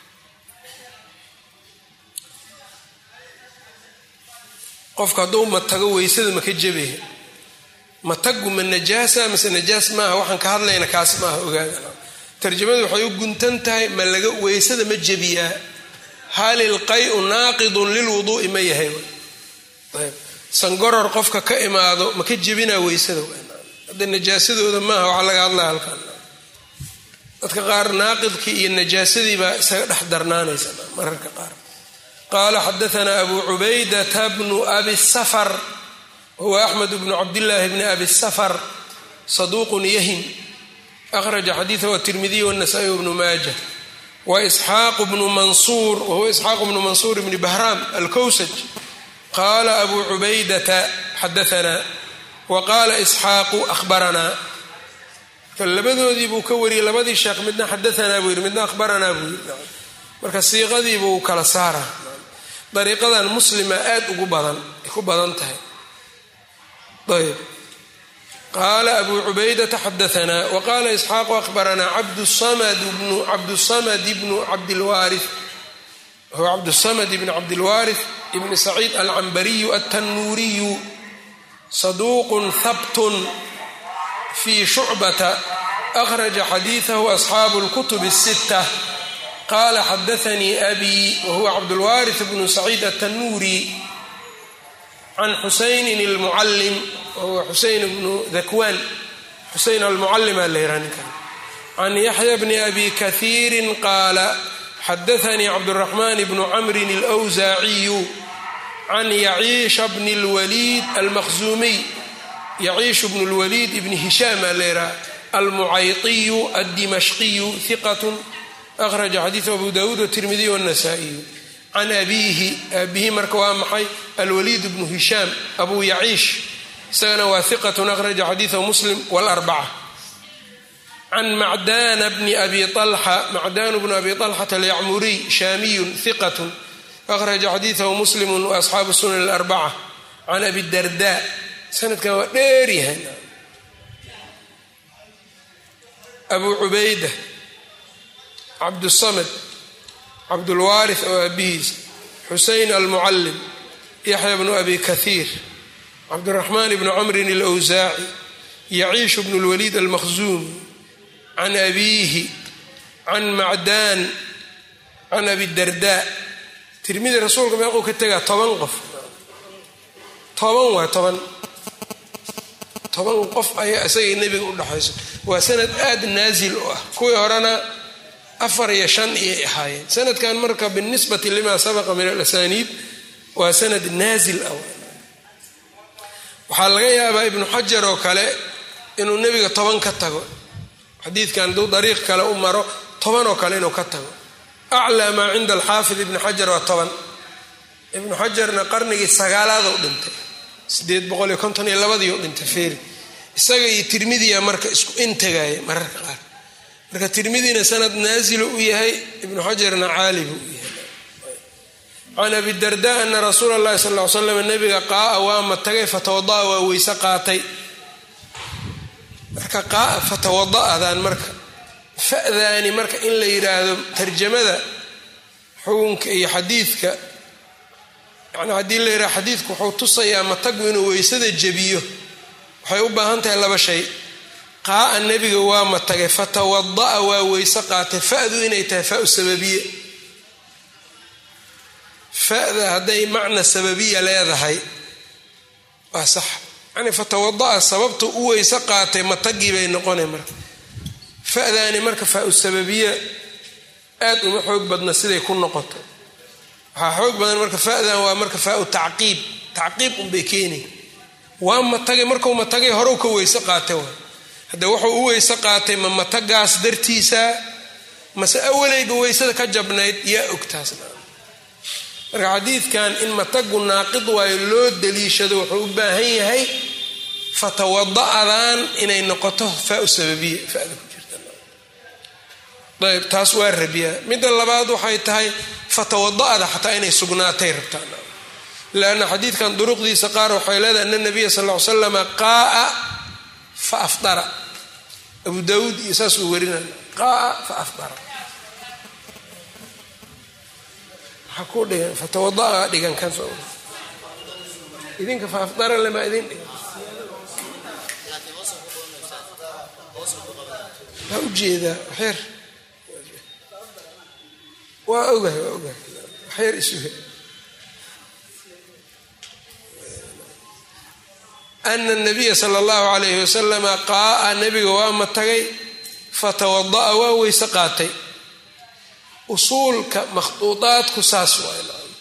qofka hadduu matago weysada maka jebaya matagu ma najaasa mase najaas maaha waxaan ka hadlayna kaas maaha ogaada tarjamadu waxay u guntan tahay ma laga weysada ma jebiyaa hal ilqayu naaqidun lilwuduui ma yahay ayb sangoror qofka ka imaado maka jebinaa weysada hadda najaasadooda maaha waxaa laga hadlaya halkan dadka qaar naaqidkii iyo najaasadii baa isaga dhex darnaanaysa mararka qaar qala xadaana abu cubaydata bnu abi safar huwa axmed bnu cabdillaahi bni abi safar saduuqun yahim akhraja xadiidahu atirmidiy wanasa'i bnu maaja wa isxaaqu bnu mansuur wahuwa isxaaqu bnu mansuur bni bahraam alkowsaj qaala abu cubaydata xadaana wa qaala isxaaqu ahbaranaa labadoodii buu ka wariyey labadii sheekh midna xadaanaa buu yidhi midna ahbaranaa buu yidhi marka siiqadiibuu kala saara dariiqadan muslima aad ugu badan ay ku badan tahay ayb qaala abu cubaydata xadaanaa waqaala isxaaqu ahbaranaa cabdusamad bnu cabdilwaari huwa cabdusamad bn cabdilwaarith ibni saciid alcambariyu altannuuriyu saduuqun habtun fii shucbata akhraja xadiidahu asxaabu اlkutub الsitta qaala xadaanii abi wahuwa cabdulwaarith bnu saciid altannuuri can xusaynin almucallim wahuwa xuseyn bnu dakwaan xuseyn almucallima la yihah ninkan can yaxya bni abi kahiirin qaala xadaanii cabduraxmaan bnu camrin alwsaaciyu can yaciisha bni lwaliid almaqzuumiy yaciishu bnu lwaliid ibni hishaam aa leeraha almucayطiyu addimashqiyu hiqatun akhraja xadiidu abu dawuud watirmidiy wاnasaa'iyu can abiihi aabihi marka waa maxay alwaliid bnu hishaam abu yaciish isagana waa hiqatun akhraja xadiidahu muslim wاlarbaca can macdana bni abi alxa macdanu bnu abi alxata alyacmuriy shaamiyun hiqatun akhraja xadiidahu muslimu waasxaabu sunan alarbaca can abi darda sanadkan waa dheeryahay abu cubayda cabdusamad cabdulwaarith oo aabihiis xuseyn almucallim yaxya bnu abi kahiir cabdiraxmaan bnu camrin alwsaaci yaciishu bnu lwaliid almaqzuumi can abiihi can macdaan can abi darda tirmidi rasuulka meequu ka tegaa toban qof toban waa toban toban qof ayaa isagay nebiga u dhexayso waa sanad aada naasil u ah kuwii horena afar iyo shan iyay ahaayeen sanadkan marka binisbati lima sabaqa min alasaniid waa sanad naasil ah waxaa laga yaabaa ibnu xajar oo kale inuu nebiga toban ka tago xadiidkan hadduu dariiq kale u maro toban oo kale inuu ka tago aclaa maa cinda alxaafid ibni xajar waa toban ibnu xajarna qarnigii sagaalaad u dhintay sideed boqol iyo konton iyo labadii u dhintay feeri isaga iyo tirmidiya marka isku intagaaya mararka qaar marka tirmidina sanad naasilu u yahay ibnu xajarna caali buu u yahay can abi darda ana rasuula allahi sal ly slam nabiga qaaa waama tagay fatawada'a waa weyse qaatay marka qaaa fatawada'dan marka fa'daani marka in la yidhaahdo tarjamada xukunka iyo xadiidka yani haddii la yidhahdo xadiidku wuxuu tusayaa matagu inuu weysada jebiyo waxay u baahan tahay laba shay qaa'a nebiga waa matagay fatawada'a waa weyse qaatay fa'du inay tahay fa'u sababiye fa'da hadday macna sababiya leedahay waa sax yani fatawada'a sababta u weyse qaatay matagii bay noqonay marka fa'daani marka fa'u sababiya aad uma xoog badna siday ku noqoto waxaa xoog badan marka fa'dan waa marka fa'u tacqiib tacqiib unbay keenay waa matagay markuu matagay horew ka weyse qaatay waa hadde wuxuu u weyse qaatay ma matagaas dartiisa mase awalayba weysada ka jabnayd yaa ogtaasna marka xadiidkan in matagu naaqid waayo loo daliishado wuxuu u baahan yahay fatawada'dan inay noqoto fa'u sababiya fa'da ku jirta ayb taas waa rabiyaa midda labaad waxay tahay fatawada'da xataa inay sugnaatay rabtaan lanna xadiidkan duruqdiisa qaar waxay leedahay ana nabiya sal ly slama qaaa fa afdara abu daawuud iyo saas uu warinay qaaa fa afdara waxaa ku dhigan fatawada'a dhigan kan soo idinka fa afdara lama idin dhigan waa ujeedaa waxyar waa ogahay waa ogahay waxyar isuhe ana nabiya sala allahu calayhi wasalama qaaa nebiga waa matagay fatawada'a waa weyse qaatay usuulka makhduudaadku saas waay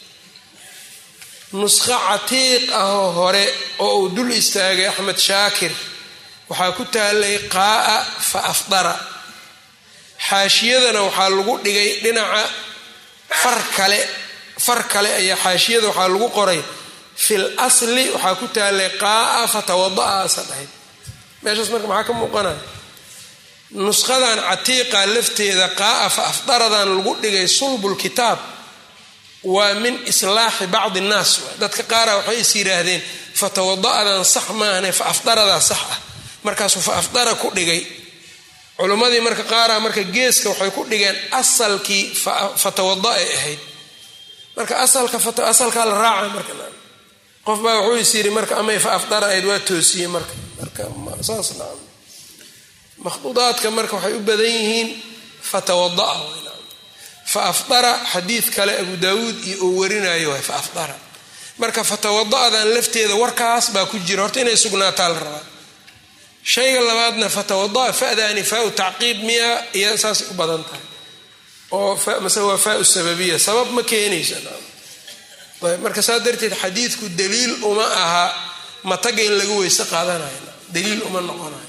nusqo catiiq ahoo hore oo uu dul istaagay axmed shaakir waxaa ku taalay qaaa fa afdara xaashiyadana waxaa lagu dhigay dhinaca far kale far kale ayaa xaashiyada waxaa lagu qoray fil asli waxaa ku taalay qaaa fatawada'a asa dhahayd meeshaas marka maxaa ka muuqanaya nusqadan catiiqa lafteeda qaaa fa afdaradan lagu dhigay sulbulkitaab waa min islaaxi bacdi innaas dadka qaara waxay is yidhaahdeen fatawada'dan sax maahane fa afdaradaa sax ah markaasuu fa afdara ku dhigay culimmadii marka qaara marka geeska waxay ku dhigeen asalkii fatawada ay ahayd marka asalkaa la raaca marka qof baa wuxuu is yidhi marka amay fa afdara ahayd waa toosiyey marka marka saas naam makhduudaadka marka waxay u badan yihiin fatawada'a fa afdara xadiid kale abu daawuud iyo uu warinayo waay fa afdara marka fatawada'dan lafteeda warkaas baa ku jira horta inay sugnaataa la rabaa shayga labaadna fatawada'a fa'daani faau tacqiib miya iyo saasay u badan tahay oo mase waa faau sababiya sabab ma keenaysa ayb marka saa darteed xadiidku daliil uma aha mataga in laga weyse qaadanayo daliil uma noqonayo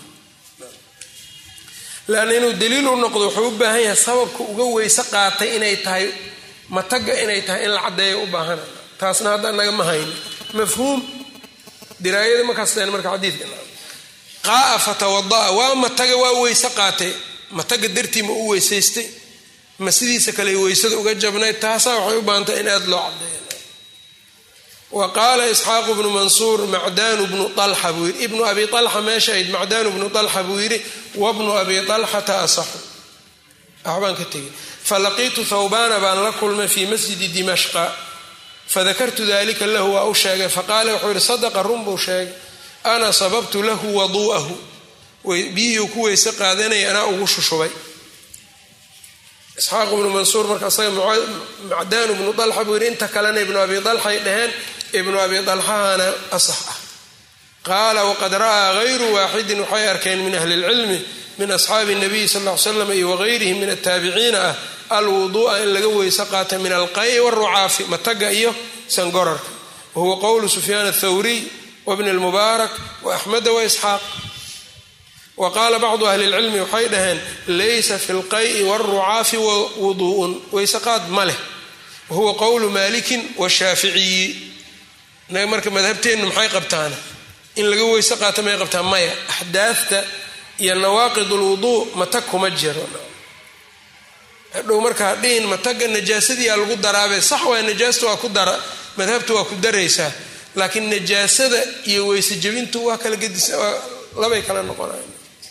leanna inuu daliil u noqdo wuxuu u baahan yahay sababka uga weyse qaatay inay tahay mataga inay tahay in la caddeeya u baahanayo taasna hadda naga ma hayno mafhuum diraayada ma kasteen marka xadiidka qaaa fatawada'a waa mataga waa weyse qaatay mataga dartii ma u weysaystay ma sidiisa kale weysada uga jabnayd taasaa waxay u baahantay in aada loo caddeeya wa qaala isxaaqu bnu mansuur macdaanu bnu alxa buu yidhi ibnu abi alxa meesha ayd macdaanu bnu alxa buu yidhi wabnu abi alxata asaxu waxbaan ka tegay falaqiitu thawbaana baan la kulmay fii masjidi dimashqa fadakartu dalika lahu waa u sheegay faqaala wuxuu yidhi sadaqa run buu sheegay ana sababtu lahu waduu'ahu biyihii ku weyse qaadanaya anaa ugu shushubay isxaaq ibnu mansuur marka isaga macdaanu ibnu dalxa buu yidhi inta kalena ibnu abi dalxay dhaheen ibnu abi dalxahana asax ah qaala waqad ra'aa hayru waaxidin waxay arkeen min ahli lcilmi min asxaabi nabiyi sal ll slam iyo wahayrihim min ataabiciina ah alwuduu'a in laga weyse qaata min alqayi warucaafi mataga iyo sangorarka wahuwa qowlu sufyaan athawriy wabni lmubaarak waaxmeda waisxaaq wa qaala bacdu ahli lcilmi waxay dhaheen laysa fi lqayi wاlrucaafi wuduu'un weyseqaad ma leh wahuwa qowlu maalikin washaaficiyi inaga marka madhabteennu maxay qabtaana in laga weyse qaata may qabtaan maya axdaafta iyo nawaaqid lwuduu matag kuma jiro hadhow markaa dhihin mataga najaasadiyaa lagu daraabe sax waay najaasta waa ku dara madhabta waa ku daraysaa laakiin najaasada iyo weyse jebintu waa kala gedis labay kala noqonayan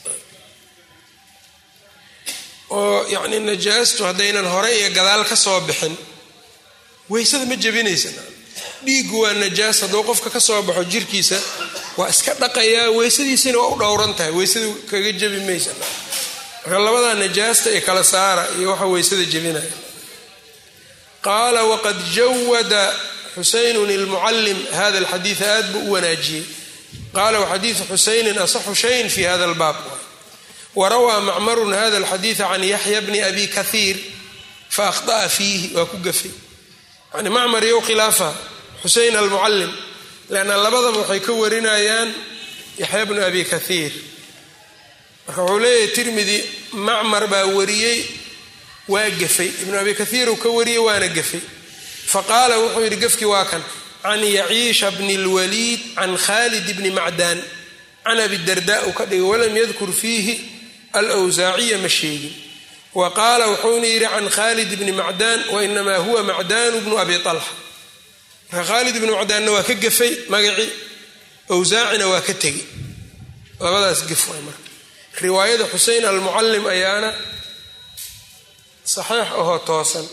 oo yacni najaastu haddaynan hore iyo gadaal ka soo bixin weysada ma jebinaysa dhiiggu waa najaas hadduu qofka ka soo baxo jirkiisa waa iska dhaqayaa weysadiisina waa u dhowran tahay weysadu kaga jebi maysa marka labadaa najaasta ee kala saara iyo waxa weysada jebinaya qaala waqad jawada xuseynun ilmucallim hada alxadiida aad buu u wanaajiyey qaala waxadiidu xuseynin asaxu shayin fi hada albaab warawaa macmarun hada alxadiida can yaxya bni abi kahiir faahطa'a fiihi waa ku gafay yani macmar iyo khilaafa xuseyn almucallim lanna labadaba waxay ka warinayaan yaxya bnu abi kahiir marka wuxuu leeyahay tirmidi macmar baa wariyey waa gafay ibnu abi kahiir uu ka wariyey waana gafay faqaala wuxuu yidhi gafkii waa kan can yaciisha bni lwaliid can khalid bni macdaan can abidarda uu ka dhigay walam yadkur fiihi alwsaaciya ma sheegin wa qaala wuxuuna yidhi can khalid bni macdaan wainamaa huwa macdaanu bnu abi alxa marka khaalid ibnu macdaanna waa ka gafay magacii awsaacina waa ka tegi labadaas gaf waay marka riwaayada xusein almucallim ayaana saxiix ahoo toosan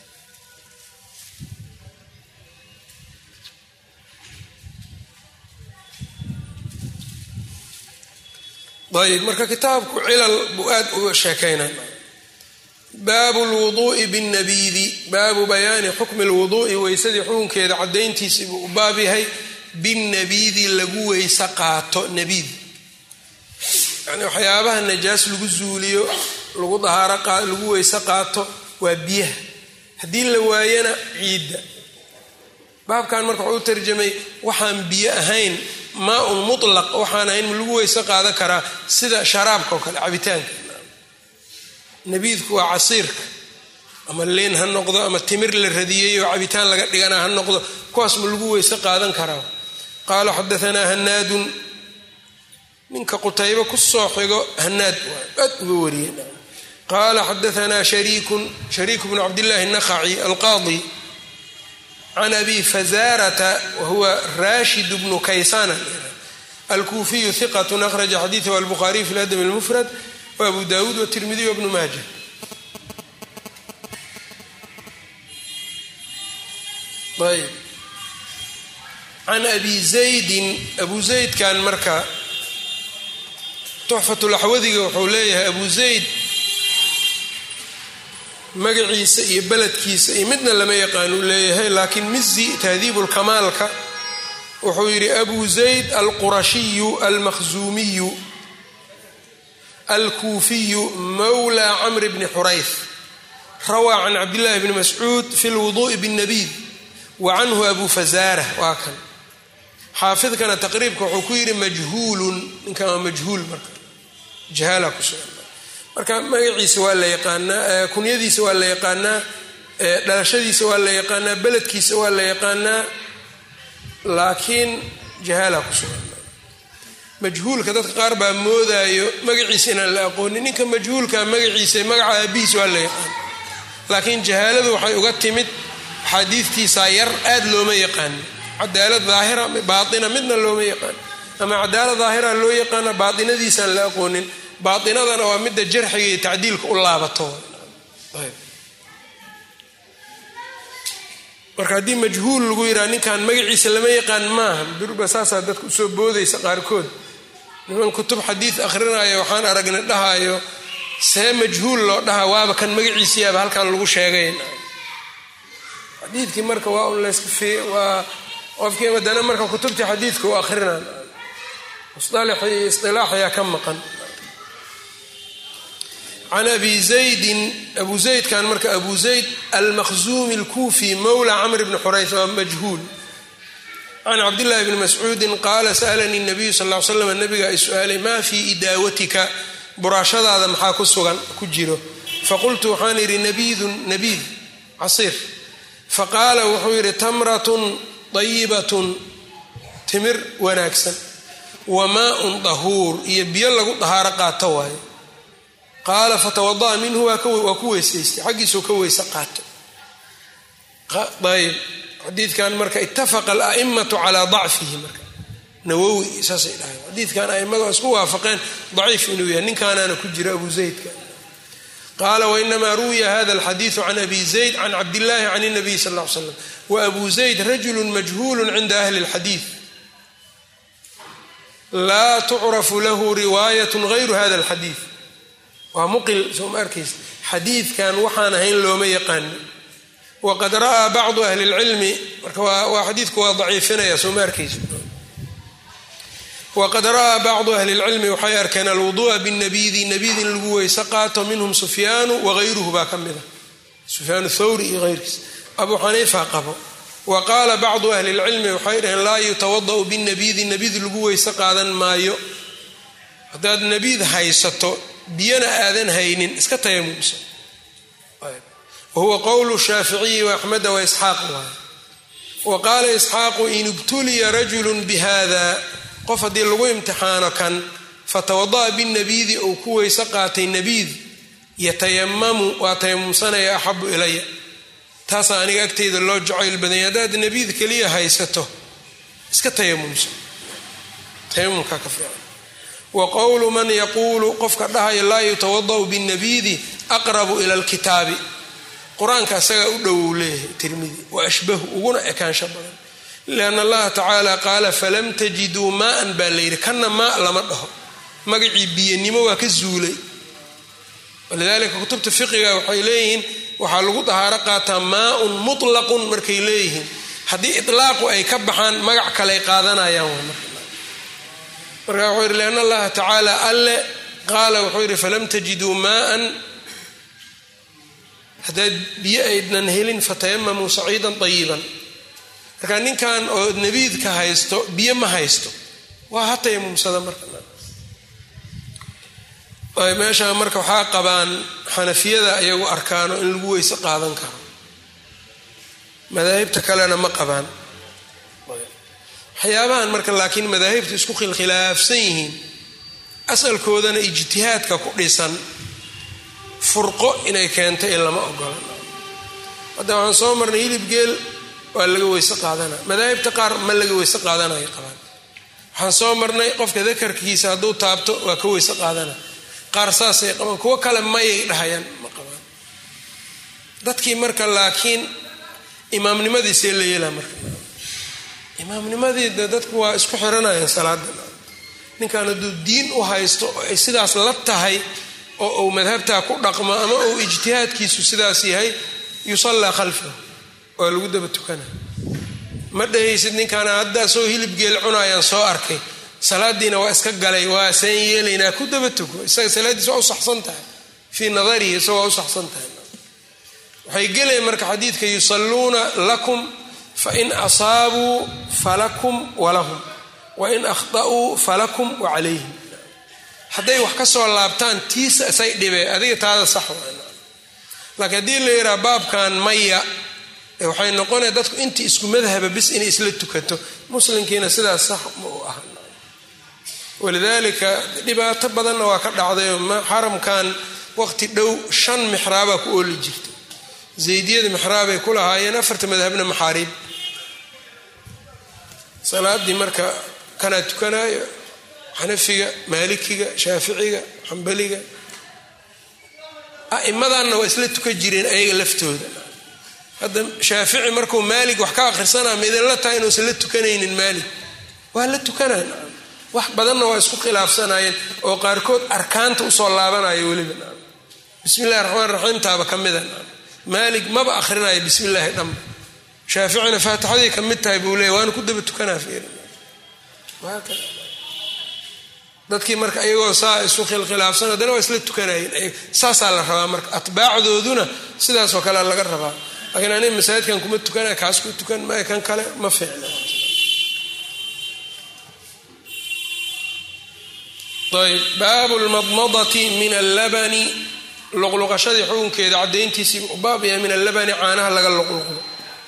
ayb marka kitaabku cilal buu aad uga sheekaynay baabu lwuduu'i binnabiidi baabu bayaani xukmi lwuduu'i weysadii xukunkeeda caddayntiisii buu u baab yahay binnabiidi lagu weyse qaato nabiid yani waxyaabaha najaas lagu zuuliyo lagu dahaaro lagu weyse qaato waa biyaha haddii la waayana ciidda baabkan marka wuxuu u tarjamay waxaan biyo ahayn maa-un mutlaq waxaan ahayn ma lagu weyse qaadan karaa sida sharaabka oo kale cabitaanka nabiidku waa casiirka ama leen ha noqdo ama timir la radiyey oo cabitaan laga dhigana ha noqdo kuwaas ma lagu weyse qaadan karaa qaala xadaanaa hanaadun ninka qutaybo ku soo xigo hanaad aad uga wariyey qaala xadaanaa shariikun shariiku bnu cabdillahi naqaci alqaadi can abi fazarata wahuwa rashid bnu kaysana alkuufiyu hiqat akhraja xadiidahu albukhaariy fi ladab اlmufrad waabu dawuud watirmidiy wabnu maaja ayb can abi zaydin abu zaydkan marka tuxfatulaxwadiga wuxuu leeyahay abu zayd magaciisa iyo beledkiisa iyo midna lama yaqaanuu leeyahay laakiin mizi tahdiibulkamaalka wuxuu yidhi abu zayd alqurashiyu almakhzuumiyu alkuufiyu mawla camr bni xurayf rawaa can cabdillahi bni mascuud fi lwuduu'i bاnnabiid wa canhu abu fazaara waa kan xaafidkana taqriibka wuxuu ku yidhi majhuulun ninkan waa majhuul marka jahaala ku sugan marka magaciisa waa la yaqaanaa kunyadiisa waa la yaqaanaa dhalashadiisa waa la yaqaanaa beledkiisa waa la yaqaanaa laakiin jahaala ku sugan majhuulka dadka qaar baa moodaayo magaciisa inaan la aqoonin ninka majhuulka magaciisa magaca aabihiis waa la yaqaan laakiin jahaaladu waxay uga timid axaadiidtiisaa yar aad looma yaqaano cadaalad daahira baaina midna looma yaqaan ama cadaalad daahira loo yaqaana baainadiisaan la aqoonin baainadana waa midda jarxiga iyo tacdiilka u laabato marka haddii majhuul lagu yidhaha ninkan magaciisa lama yaqaan maaha durba saasaa dadka usoo boodaysa qaarkood niman kutub xadiid akhrinaya waxaan aragna dhahayo see majhuul loo dhaha waaba kan magaciisiyaaba halkan lagu sheegay xadiidkii marka waa un layska waa qofkii madana marka kutubtii xadiidka u akhrinaan musalaxii isilaaxayaa ka maqan can abi zaydin abu zaydkan marka abu zayd almakhzuumi alkuufi mawla camr bni xurayth waa majhuul can cabdillahi bni mascuudin qaala sa'alanii nabiyu sal ly slam nabiga ay su-aalay maa fii idaawatika buraashadaada maxaa ku sugan ku jiro faqultu waxaan idhi nabiidun nabiid casiir faqaala wuxuu yidhi tamratun dayibatun timir wanaagsan wa maaun dahuur iyo biyo lagu dahaaro qaato waayo qaala fatawada'a minhu waa ku weysaystay xaggiisuu ka weyse qaato ayb xadiidkan marka ittafaqa ala'immatu calaa dacfihi marka nawowi saasay dhahay xadiidkan a'immadu waa isku waafaqeen daciif inuu yahay ninkaanaana ku jira abu zaydka qaala wainamaa ruwiya hada alxadiidu can abi zayd can cabdillahi can اnabiy sal ll ly slam wa abu zayd rajulu majhuulu cinda ahli اlxadiid laa tucrafu lahu riwaayat gayru hada alxadiid waa muqil soo ma arkaysa xadiidkan waxaan ahayn looma yaqaani waqad ra'aa bacdu ahli اlcilmi marka waa xadiidku waa daciifinaya soo ma arkaysa waqad ra'aa bacdu ahli اlcilmi waxay arkeen alwudu'a bاnabidi nabid in lagu weyse qaato minhum sufyaanu wagayruhu baa ka mida sufyaan thawri iyo hayrkiis abu xaniifa qabo wa qaala bacdu ahli اlcilmi waxay dhaheen laa yutawada'u binabidi nabid lagu weyse qaadan maayo haddaad nabiid haysato biyana aadan haynin iska tayamumsa wahuwa qowlu shaaficiyi waaxmeda waisxaaq waay wa qaala isxaaqu in ibtuliya rajulu bihada qof haddii lagu imtixaano kan fatawada'a binabiidi ou ku weyse qaatay nabiid yatayamamu waa tayamumsanaya axabu ilaya taasaa aniga agteyda loo jacayl badanya haddaad nabiid keliya haysato iska tayamumso tayamumkaa ka fiican wa qowlu man yaquulu qofka dhahaya laa yutawada'u binabiidi aqrabu ila alkitaabi qur-aanka asagaa u dhowow leeyahay tirmidi wa ashbahu uguna ekaansho badan lianna allaha tacaala qaala falam tajiduu maaan baa layidhi kanna maa lama dhaho magacii biyanimo waa ka zuulay walidaalika kutubta fiqiga waxay leeyihiin waxaa lagu dahaaro qaataa maaun mutlaqun markay leeyihiin haddii itlaaqu ay ka baxaan magac kaley qaadanayaan waa marka marka wuxuu yidhi lianna allaha tacaala alle qaala wuxuu yidhi falam tajiduu maaan haddaad biyo aydnan helin fatayamamuu saciidan ayiban marka ninkan oo nabiidka haysto biyo ma haysto waa ha tayamumsada marka meesha marka waxaa qabaan xanafiyada ayagu arkaano in lagu weyse qaadan karo madaahibta kalena ma qabaan waxyaabahan marka laakiin madaahibtu isku khilkhilaafsan yihiin asalkoodana ijtihaadka ku dhisan furqo inay keentay in lama ogola hadda waxaan soo marnay hilib geel waa laga weyse qaadana madaahibta qaar ma laga weyse qaadanayo qabaan waxaan soo marnay qofka dakarkiisa hadduu taabto waa ka weyse qaadana qaar saasay qabaan kuwo kale mayay dhahayaan ma qabaan dadkii marka laakiin imaamnimadiisee la yeelaa marka imaamnimadii de dadku waa isku xiranayaan salaada ninkan hadduu diin u haysto oo ay sidaas la tahay oo uu madhabtaa ku dhaqmo ama uu ijtihaadkiisu sidaas yahay yusallaa khalfahu waa lagu daba tukana ma dhahaysid ninkaana haddaa soo hilib geel cunaayaan soo arkay salaadiina waa iska galay waa seen yeelaynaa ku daba tuko isaga salaaddiis waa u saxsan tahay fii nadarihi isagoo waa u saxsan tahay waxay gelayaan marka xadiidka yusalluuna lakum fain asaabuu falakum walahum wain akhta'uu falakum wa calayhim hadday wax ka soo laabtaan tiisa isay dhibee adiga taada sax laakiin haddii la yidhaha baabkan maya waxay noqonaya dadku intii isku madhaba bis inay isla tukato muslimkiina sidaas sax ma u aha walidaalika dhibaato badanna waa ka dhacdayo xaramkan waqti dhow shan mixraabaa ku ooli jirta zaydiyada mixraabay ku lahaayeen afarta madhabna maxaariib salaadii marka kanaa tukanaayo xanafiga maalikiga shaaficiga xambaliga a'imadanna waa isla tukan jireen ayaga laftooda hadda shaafici markuu maalig wax ka akhrisanaa midinla tahay inuusan la tukanaynin maalig waa la tukanaa wax badanna waa isku khilaafsanayeen oo qaarkood arkaanta usoo laabanayo weliba bismi illahi raxmaan raxiimtaaba ka mida maalig maba ahrinayo bismi illaahi dhanba shaaficina faatixadii ka mid tahay buu leeya waana ku daba tukanaa dadkii marka iyagoo saa isu khilkhilaafsan haddana waa isla tukanayeen saasaa la rabaa marka atbaacdooduna sidaasoo kale laga rabaa laakiin aniga masaajidkan kuma tukanaya kaas ku tukan maya kan kale ma fiicna ayb baabu lmadmadati min allabani luqluqashadii xukunkeeda caddayntiisii u baab yahay min allabani caanaha laga luqluqdo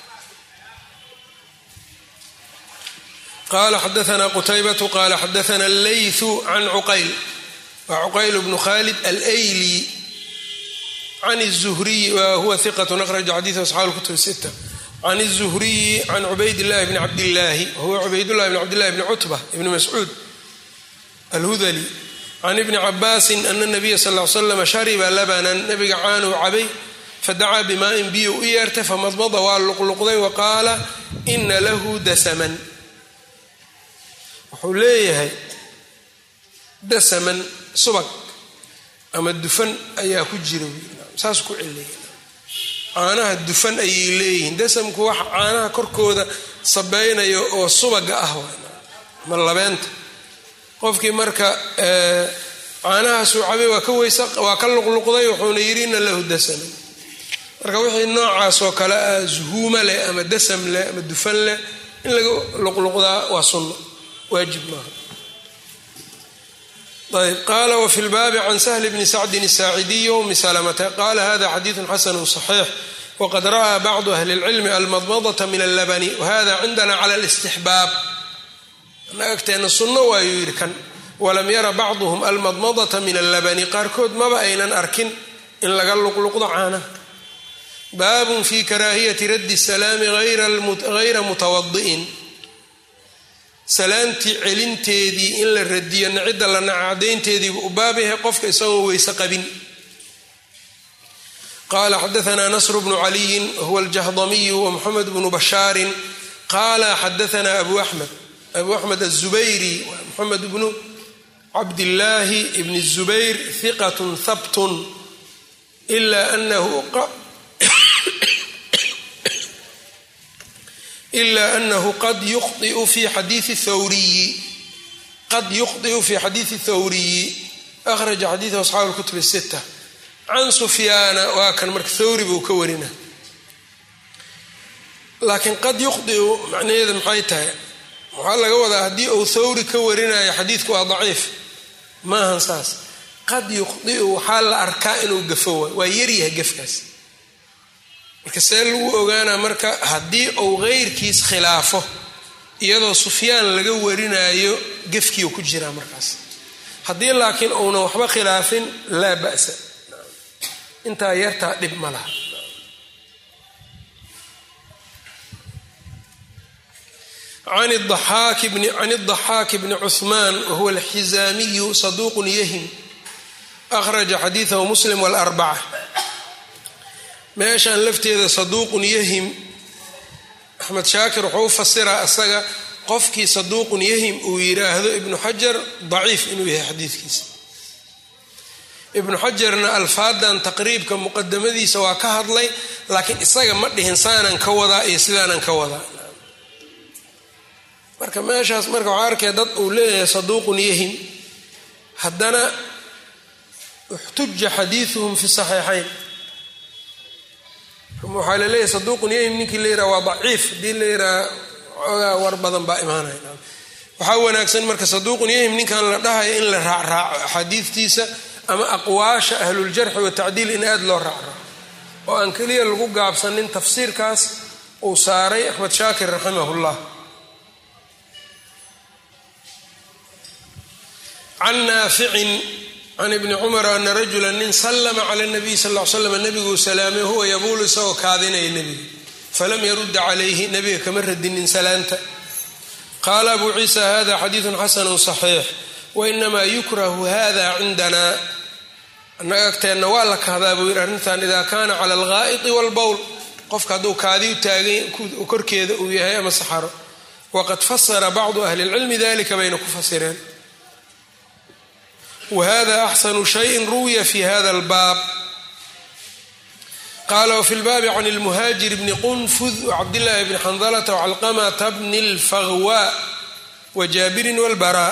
qala xadaana qutaybatu qala xadaana allaythu can cuqayl wa cuqayl bnu khalid alayli can الzuhriyi wahuwa hiqat akhraja xadiiث asxaabu kutub sita can الzuhriyi can cubayd llahi bni cabdillaahi wahuwa cubaydullahi bni cabdillahi bni cutba ibni mascuud alhudali can ibni cabaasin ana nabiya sal l slam shariba labanan nabiga caanuu cabay fadacaa bimaa'in biyo u yeertay famadmada waa luqluqday wa qaala ina lahu dasaman wuxuu leeyahay dasaman subag ama dufan ayaa ku jira saas ku celiya caanaha dufan ayay leeyihiin dasamku waxa caanaha korkooda sabaynayo oo subaga ah ma labeenta qofkii marka caanahaasuu cabay waa ka weysa waa ka luqluqday wuxuuna yidhi ina lahu dasaman marka wixii noocaasoo kale ah zuhuuma leh ama dasam leh ama dufan leh in laga luqluqdaa waa sunno waajib maaha ayb qaala wfi lbaabi can sahl bni sacdin الsaacidiy wmi salamata qala hada xadiidu xasanu صaxiix wqad ra'aa bacdu ahli اlcilmi almadmadata min allabani wahada cindana cala اlاstixbaab annaga agteenna sunno waayuu yidhi kan walam yara bacduhm almadmadata min allabani qaarkood maba aynan arkin in laga luqluqdo caanaha baabun fi karaahiyati raddi salaami hayra mutawadi'in salaamtii celinteedii in la radiyo nacidda la nacadaynteediibu u baab yahay qofka isagoo weyse qabin qala xadaana nasr bnu caliyin huwa aljahdamiyu wmuxamed bnu bashaarin qala xadaana abu axmed abu axmed aلzubayri muxamed bnu cabdillaahi bn الzubayr hiqat habtun ila anahu ila anahu qad yukhdiu fi xadiii thawriyi qad yukhdiu fi xadiidi thawriyi akhraja xadiidahu asxaabu lkutub الsita can sufyaana waa kan marka thawri buu ka warina laakiin qad yukhdiu macnaheeda maxay tahay waxaa laga wadaa haddii uu thawri ka warinayo xadiidku waa daciif maahan saas qad yukhdiu waxaa la arkaa inuu gafo waay waa yaryahay gafkaas marka see lagu ogaanaa marka haddii uu keyrkiis khilaafo iyadoo sufyaan laga warinayo gefkiiu ku jiraa markaas haddii laakiin uunan waxba khilaafin laa ba'sa intaa yartaa dhib ma laha can الضaxaaki bni cuثmaan wahuwa alxizaamiyu saduuq yahim akhraja xadiidahu muslim wاlarbaca meeshan lafteeda saduuqun yahim axmed shaakir wuxuu u fasiraa isaga qofkii saduuqun yahim uu yiraahdo ibnu xajar daciif inuu yahay xadiidkiisa ibnu xajarna alfaadan taqriibka muqadamadiisa waa ka hadlay laakiin isaga ma dhihin saanan ka wadaa iyo sidaanan ka wadaa marka meeshaas marka waxaa arkaya dad uu leeyahay saduuqun yahim haddana uxtuja xadiiuhum fi saxiixayn waxaa laleeyahay saduuqun yahim ninkii la yiraha waa daciif haddii la yiraha xoogaa war badan baa imaanaya waxaa wanaagsan marka saduuqun yahim ninkan la dhahayo in la raacraaco axaadiistiisa ama aqwaasha ahluljarxi watacdiil in aada loo raacraaco oo aan keliya lagu gaabsanin tafsiirkaas uu saaray axmed shaakir raximahullah can naaficin can ibni cumar ana rajula nin slma cala nabiy sal l slam nabiguu salaamay huwa yabuulu isagoo kaadinaya nebiga falam yarudda calayhi nebiga kama radinin salaanta qaala abu ciisa hada xadiidu xasanu صaxiix wainamaa yukrahu hada cindana annaga agteenna waa la kahdaa buu yidhi arrintan ida kana cala alghaa'iti walbowl qofka hadduu kaadi u taagay korkeeda uu yahay ama saxaro waqad fasara bacdu ahli اlcilmi dalika bayna ku fasireen whada axsanu shayin ruwiya fi hada albaab qala wfi lbaabi can lmuhaajir bni qunfud wcabdillahi bni xandalata wcalqamata bni اlfahwa wajaabirin wاlbara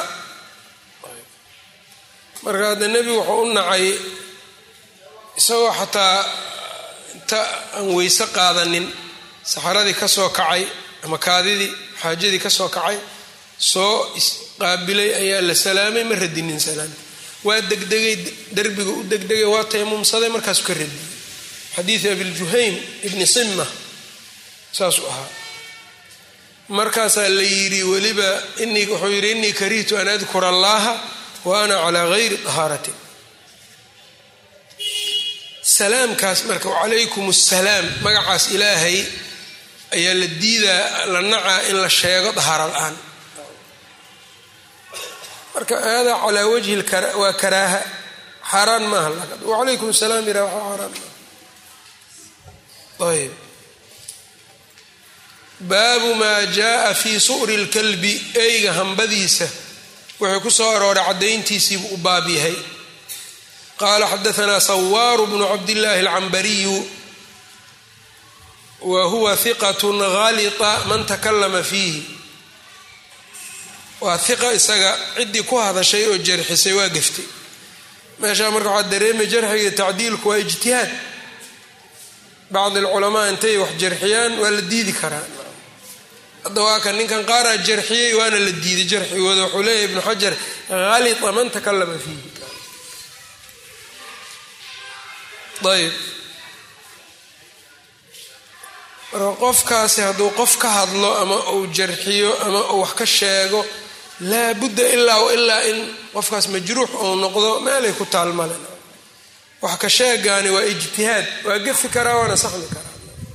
marka hadda nebigu wuxuu u nacay isagoo xataa inta aan weyse qaadanin saxaradii ka soo kacay ama kaadidii xaajadii ka soo kacay soo isqaabilay ayaa la salaamay ma radinin salaam waa degdegay derbiga u degdegay waa tayamumsaday markaasu ka radiyey xadiidu abiljuhaym ibni simma saasuu ahaa markaasaa la yidhi weliba wuxuu yidhi innii karihtu an adkura allaha wa ana calaa gayri tahaaratin salaamkaas marka wacalaykum assalaam magacaas ilaahay ayaa la diidaa la nacaa in la sheego dahaara la-aan marka hada calaa wajhi waa karaaha xaaraan maaha wacalaykum salaam yira waa xaaraan maaha ayb baabu maa jaaa fi su'ri lkalbi eyga hambadiisa wuxuu ku soo arooray caddayntiisiibuu u baab yahay qaala xadaanaa sawaaru bnu cabdillaahi alcambariyu wa huwa hiqat halita man takalama fiihi waa hiqa isaga ciddii ku hadashay oo jarxisay waa geftay meeshaa marka waxaa dareemay jarxiga tacdiilku waa ijtihaad bacdi alculamaa intay wax jarxiyaan waa la diidi karaa hadda waa kan ninkan qaaraa jarxiyey waana la diiday jarxigooda wuxuu leeyahy ibnu xajar halita man takalama fiihi ayb marka qofkaasi hadduu qof ka hadlo ama uu jarxiyo ama uu wax ka sheego laa budda ilaa wa ilaa in qofkaas majruux uu noqdo meelay ku taalmale wax ka sheegaani waa ijtihaad waa gefi karaa waana saxmi karaa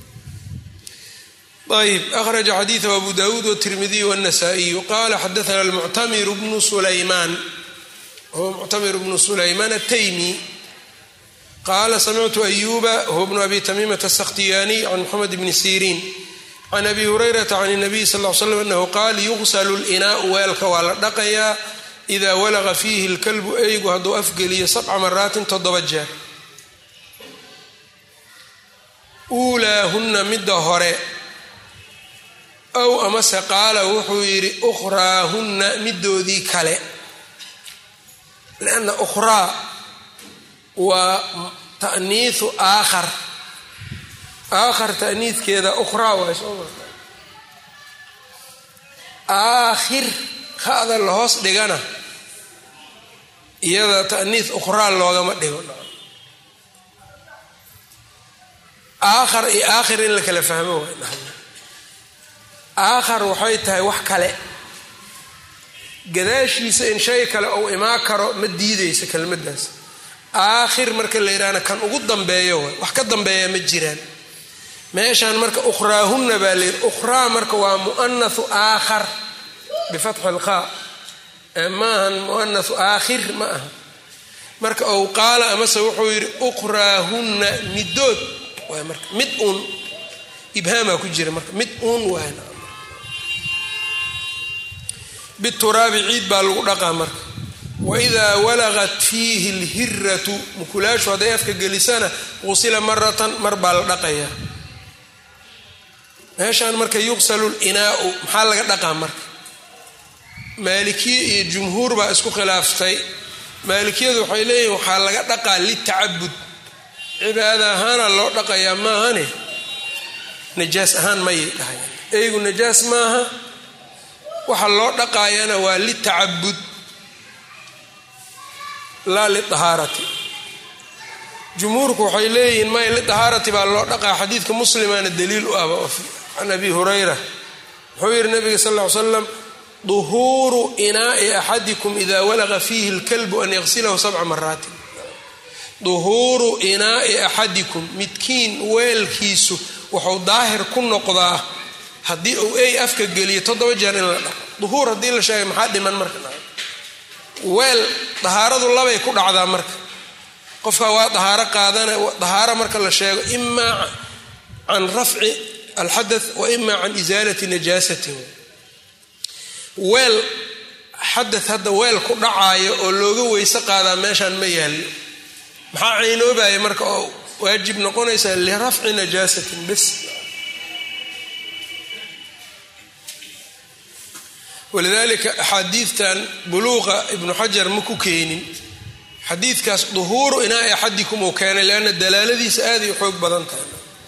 ayb akhraja xadiidahu abu dawuud wtirmidiy wاnasaa-iyu qala xadaana almuctamir bnu sulaymaan huwa muctamir bnu sulaymaan ataymi qala samictu ayuba huwa bnu abi tamiimata asakhtiyaaniy can moxamed bni siriin can abi hurayrata can nabiy sal l slam anahu qaal yuqsalu linaau weelka waa la dhaqayaa idaa walaqa fiihi lkalbu eygu hadduu afgeliyo sabca maraatin toddoba jeer uulaahunna midda hore ow amase qaala wuxuu yidhi ukhraahunna midoodii kale lianna ukhraa waa ta'niisu aakhar aakhar ta'niidkeeda ukhraa waay soo marta aakhir hada la hoos dhigana iyada ta'niis ukhraa loogama dhigo aakhar iyo aakhir in la kala fahmo waay aakhar waxay tahay wax kale gadaashiisa in shay kale uu imaan karo ma diideysa kelmaddaas aakhir marka la yidhaahna kan ugu dambeeyo waay wax ka dambeeya ma jiraan meeshaan marka ukhraahunna baa layidhi ukhraa marka waa mu'anahu aakhar bifatxi lqaa maahan mu'anahu aakhir ma aha marka ou qaala amase wuxuu yidhi ukhraahunna midood waay marka mid uun ibhaamaa ku jira marka mid uun waay bituraabi ciid baa lagu dhaqaa marka waidaa walagat fiihi lhiratu mukulaashu hadday afka gelisana qusila maratan mar baa la dhaqayaa meeshaan marka yuqsalu linaau maxaa laga dhaqaa marka maalikiye iyo jumhuur baa isku khilaaftay maalikiyadu waxay leeyihin waxaa laga dhaqaa litacabud cibaada ahaana loo dhaqayaa maahane najaas ahaan mayay dhahayaan eygu najaas maaha waxa loo dhaqaayana waa litacabud laa liahaarati jumhuurku waxay leeyihiin may liahaarati baa loo dhaqaa xadiidka muslimaana daliil u ahba can abi hurayra wuxuu yihi nabiga sal ly slam duhuuru inaai axadikum ida walaqa fiihi lkalbu an yaqsilahu sabca maraatin duhuuru inaai axadikum midkiin weelkiisu wuxuu daahir ku noqdaa haddii uu ey afka geliyo toddoba jeer in la dhaqo duhuur haddii la sheegay maxaa dhiman marka weel dahaaradu labay ku dhacdaa marka qofka waa dahaaro qaadana dahaaro marka la sheego imaa can rafci alxadath wa imaa can isaalati najaasatin weel xadath hadda weel ku dhacaayo oo looga weyse qaadaa meeshaan ma yaallo maxaa caynoobaya marka oo waajib noqonaysa lirafci najaasatin bes walidaalika axaadiidtan buluuqa ibnu xajar ma ku keenin xadiidkaas duhuuru inaai axadikum uu keenay leanna dalaaladiisa aaday u xoog badan tahay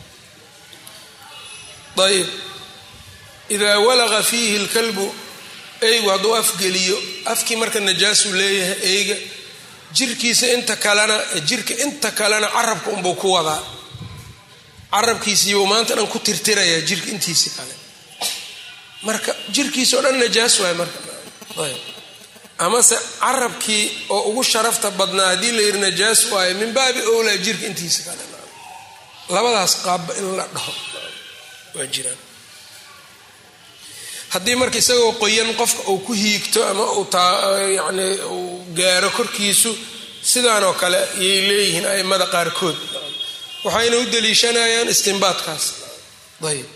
ayb idaa walaqa fiihi lkalbu eygu hadduu afgeliyo afkii marka najaasuu leeyahay eyga jirkiisa inta kalena jirka inta kalena carabka unbuu ku wadaa carabkiisiibuu maanta dhan ku tirtirayaa jirka intiisi kale marka jirkiisa o dhan najaas waay marka amase carabkii oo ugu sharafta badnaa haddii la yidhi najaas waayo min baabi owlaa jirka intiisa kale labadaas qaabba in la dhaho waa jiraan haddii marka isagoo qoyan qofka uu ku hiigto ama yani uu gaaro korkiisu sidaanoo kale yay leeyihiin aimada qaarkood waxayna u daliishanayaan istimbaadkaas ayb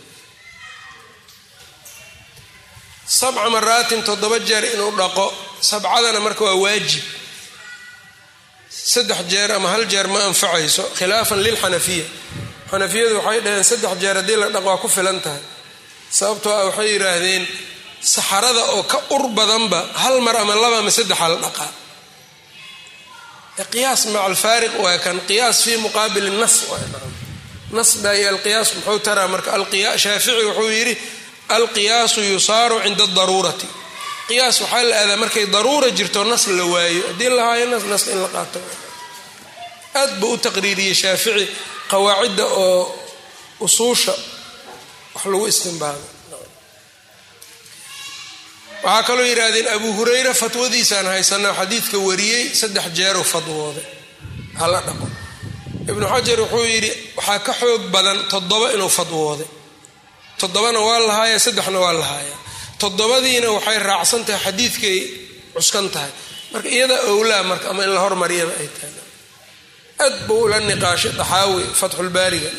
sabca maraatin toddoba jeer inuu dhaqo sabcadana marka waa waajib saddex jeer ama hal jeer ma anfacayso khilaafan lilxanafiya xanafiyadu waxay dhaheen saddex jeer haddii la dhaqo waa ku filan tahay sababtoo ah waxay yidhaahdeen saxarada oo ka ur badanba hal mar ama laba ama saddexa la dhaqaa qiyaas maca alfaariq waa kan qiyaas fii muqaabili nas nas baa iyo alqiyaas muxuu taraa marka shaafici wuxuu yidhi alqiyaasu yusaaru cinda adaruurati qiyaas waxaa la aadaa markay daruura jirto nas la waayo haddii la haayo nas nas in la qaato aad buu u taqriiriyey shaafici qawaacidda oo usuusha wax lagu istimbaado waxaa kaloo yidhaahdeen abu hurayra fatwadiisaan haysanaa xadiidka wariyey saddex jeeruu fadwooday hala dhaqo ibnu xajar wuxuu yidhi waxaa ka xoog badan toddoba inuu fadwooday toddobana waa lahaaya saddexna waa lahaaya toddobadiina waxay raacsan tahay xadiidkay cuskan tahay marka iyada owlaa marka ama in la hormariyaba ay tahay aad buu ula niqaashay daxaawi fatxulbaariga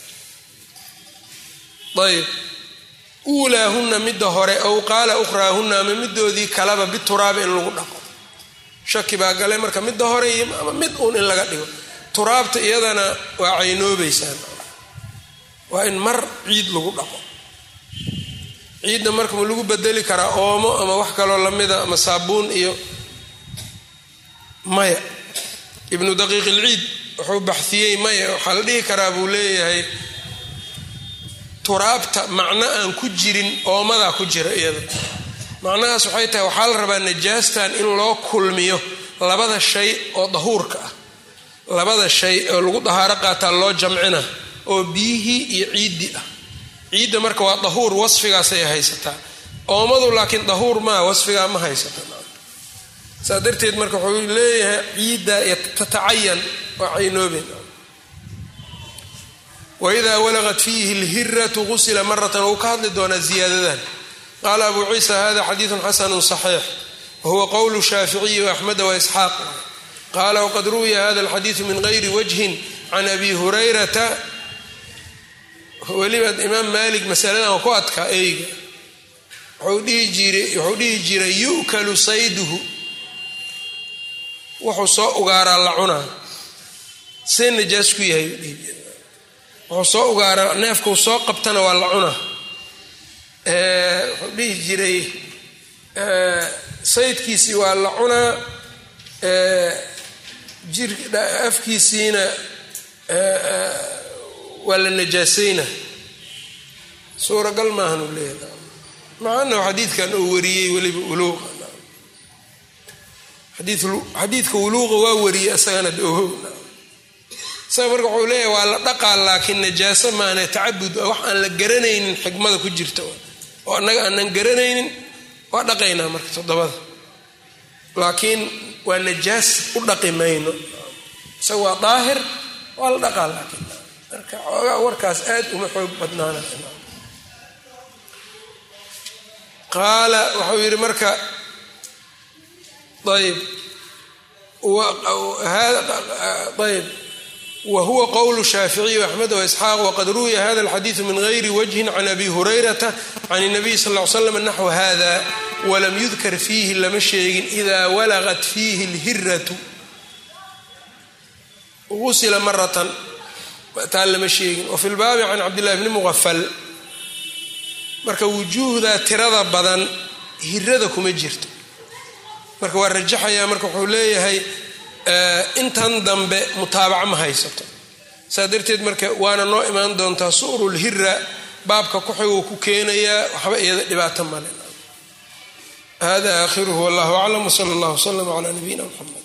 ayb uulaahunna midda hore ow qaala ukhraahunna ama midoodii kalaba bituraabi in lagu dhaqo shaki baa gale marka midda hore iyo ama mid uun in laga dhigo turaabta iyadana waa caynoobaysaan waa in mar ciid lagu dhaqo ciidda marka ma lagu bedeli karaa oomo ama wax kaloo lamida ama saabuun iyo maya ibnu daqiiq ilciid wuxuu baxiyey maya waxaa la dhihi karaa buu leeyahay turaabta macno aan ku jirin oomadaa ku jira iyada macnahaas waxay tahay waxaa la rabaa najaastan in loo kulmiyo labada shay oo dahuurka ah labada shay oo lagu dahaaro qaataa loo jamcina oo biyihii iyo ciiddii ah ciidda marka waa dahuur wasfigaasay haysataa oomadu laakiin dahuur maa wasfigaa ma haysata saa darteed marka wuxuu leeyahay ciidda tatacayan waa caynooben waidaa walaqat fiihi lhiratu qusila maratan wuu ka hadli doonaa ziyaadadan qaala abu ciisa hada xadiidun xasanu صaxiix wahuwa qowlu shaaficiyi waaxmeda waisxaaq qaala wqad ruwiya hada alxadiidu min gayri wajhin can abi hurayrata weliba imaam maalik masaladan waa ku adkaa eyga wuxuu dhihi jiray yu'kalu sayduhu wuxuu soo ugaaraa la cunaa see najaas ku yahay wuxuu soo ugaaraa neefkau soo qabtana waa la cunaa wuxuu dhihi jiray saydkiisii waa la cunaa afkiisiina waa la najaasayna suuragal maahan uu leeyahay macaanahu xadiidkan uu wariyey weliba uluuqa xadiidka uluuqa waa wariyey isagana ohow isaga marka wuxuu leeyahay waa la dhaqaa laakiin najaaso maana tacabud wax aan la garanaynin xikmada ku jirta oo annaga aanan garanaynin waa dhaqaynaa marka toddobada laakiin waa najaas u dhaqi mayno isaga waa daahir waa la dhaqaa laakiin marka xoogaa warkaas aad uma xoog badnaana qaala wuxuu yidhi marka ayb ayb whuwa qwl shaaficiy axmed waisxaaq wqad ruwiya hada alxadiidu min gayri wajhin can abi hurayrata can الnabiy sal ly slam naxw hada walam yudkar fiihi lama sheegin ida walaqat fiihi اlhiratu gusila maratan taa lama sheegin wafi lbaabi can cabdillahi bni muqafal marka wujuuhda tirada badan hirada kuma jirto marka waa rajaxaya marka wuxuu leeyahay intan dambe mutaabaca ma haysato saa darteed marka waana noo imaan doontaa suurulhira baabka kuxiguu ku keenayaa waxba iyada dhibaato male hada aakhiruhu wallahu aclam wsala allah wslama cala nabiyina mxamed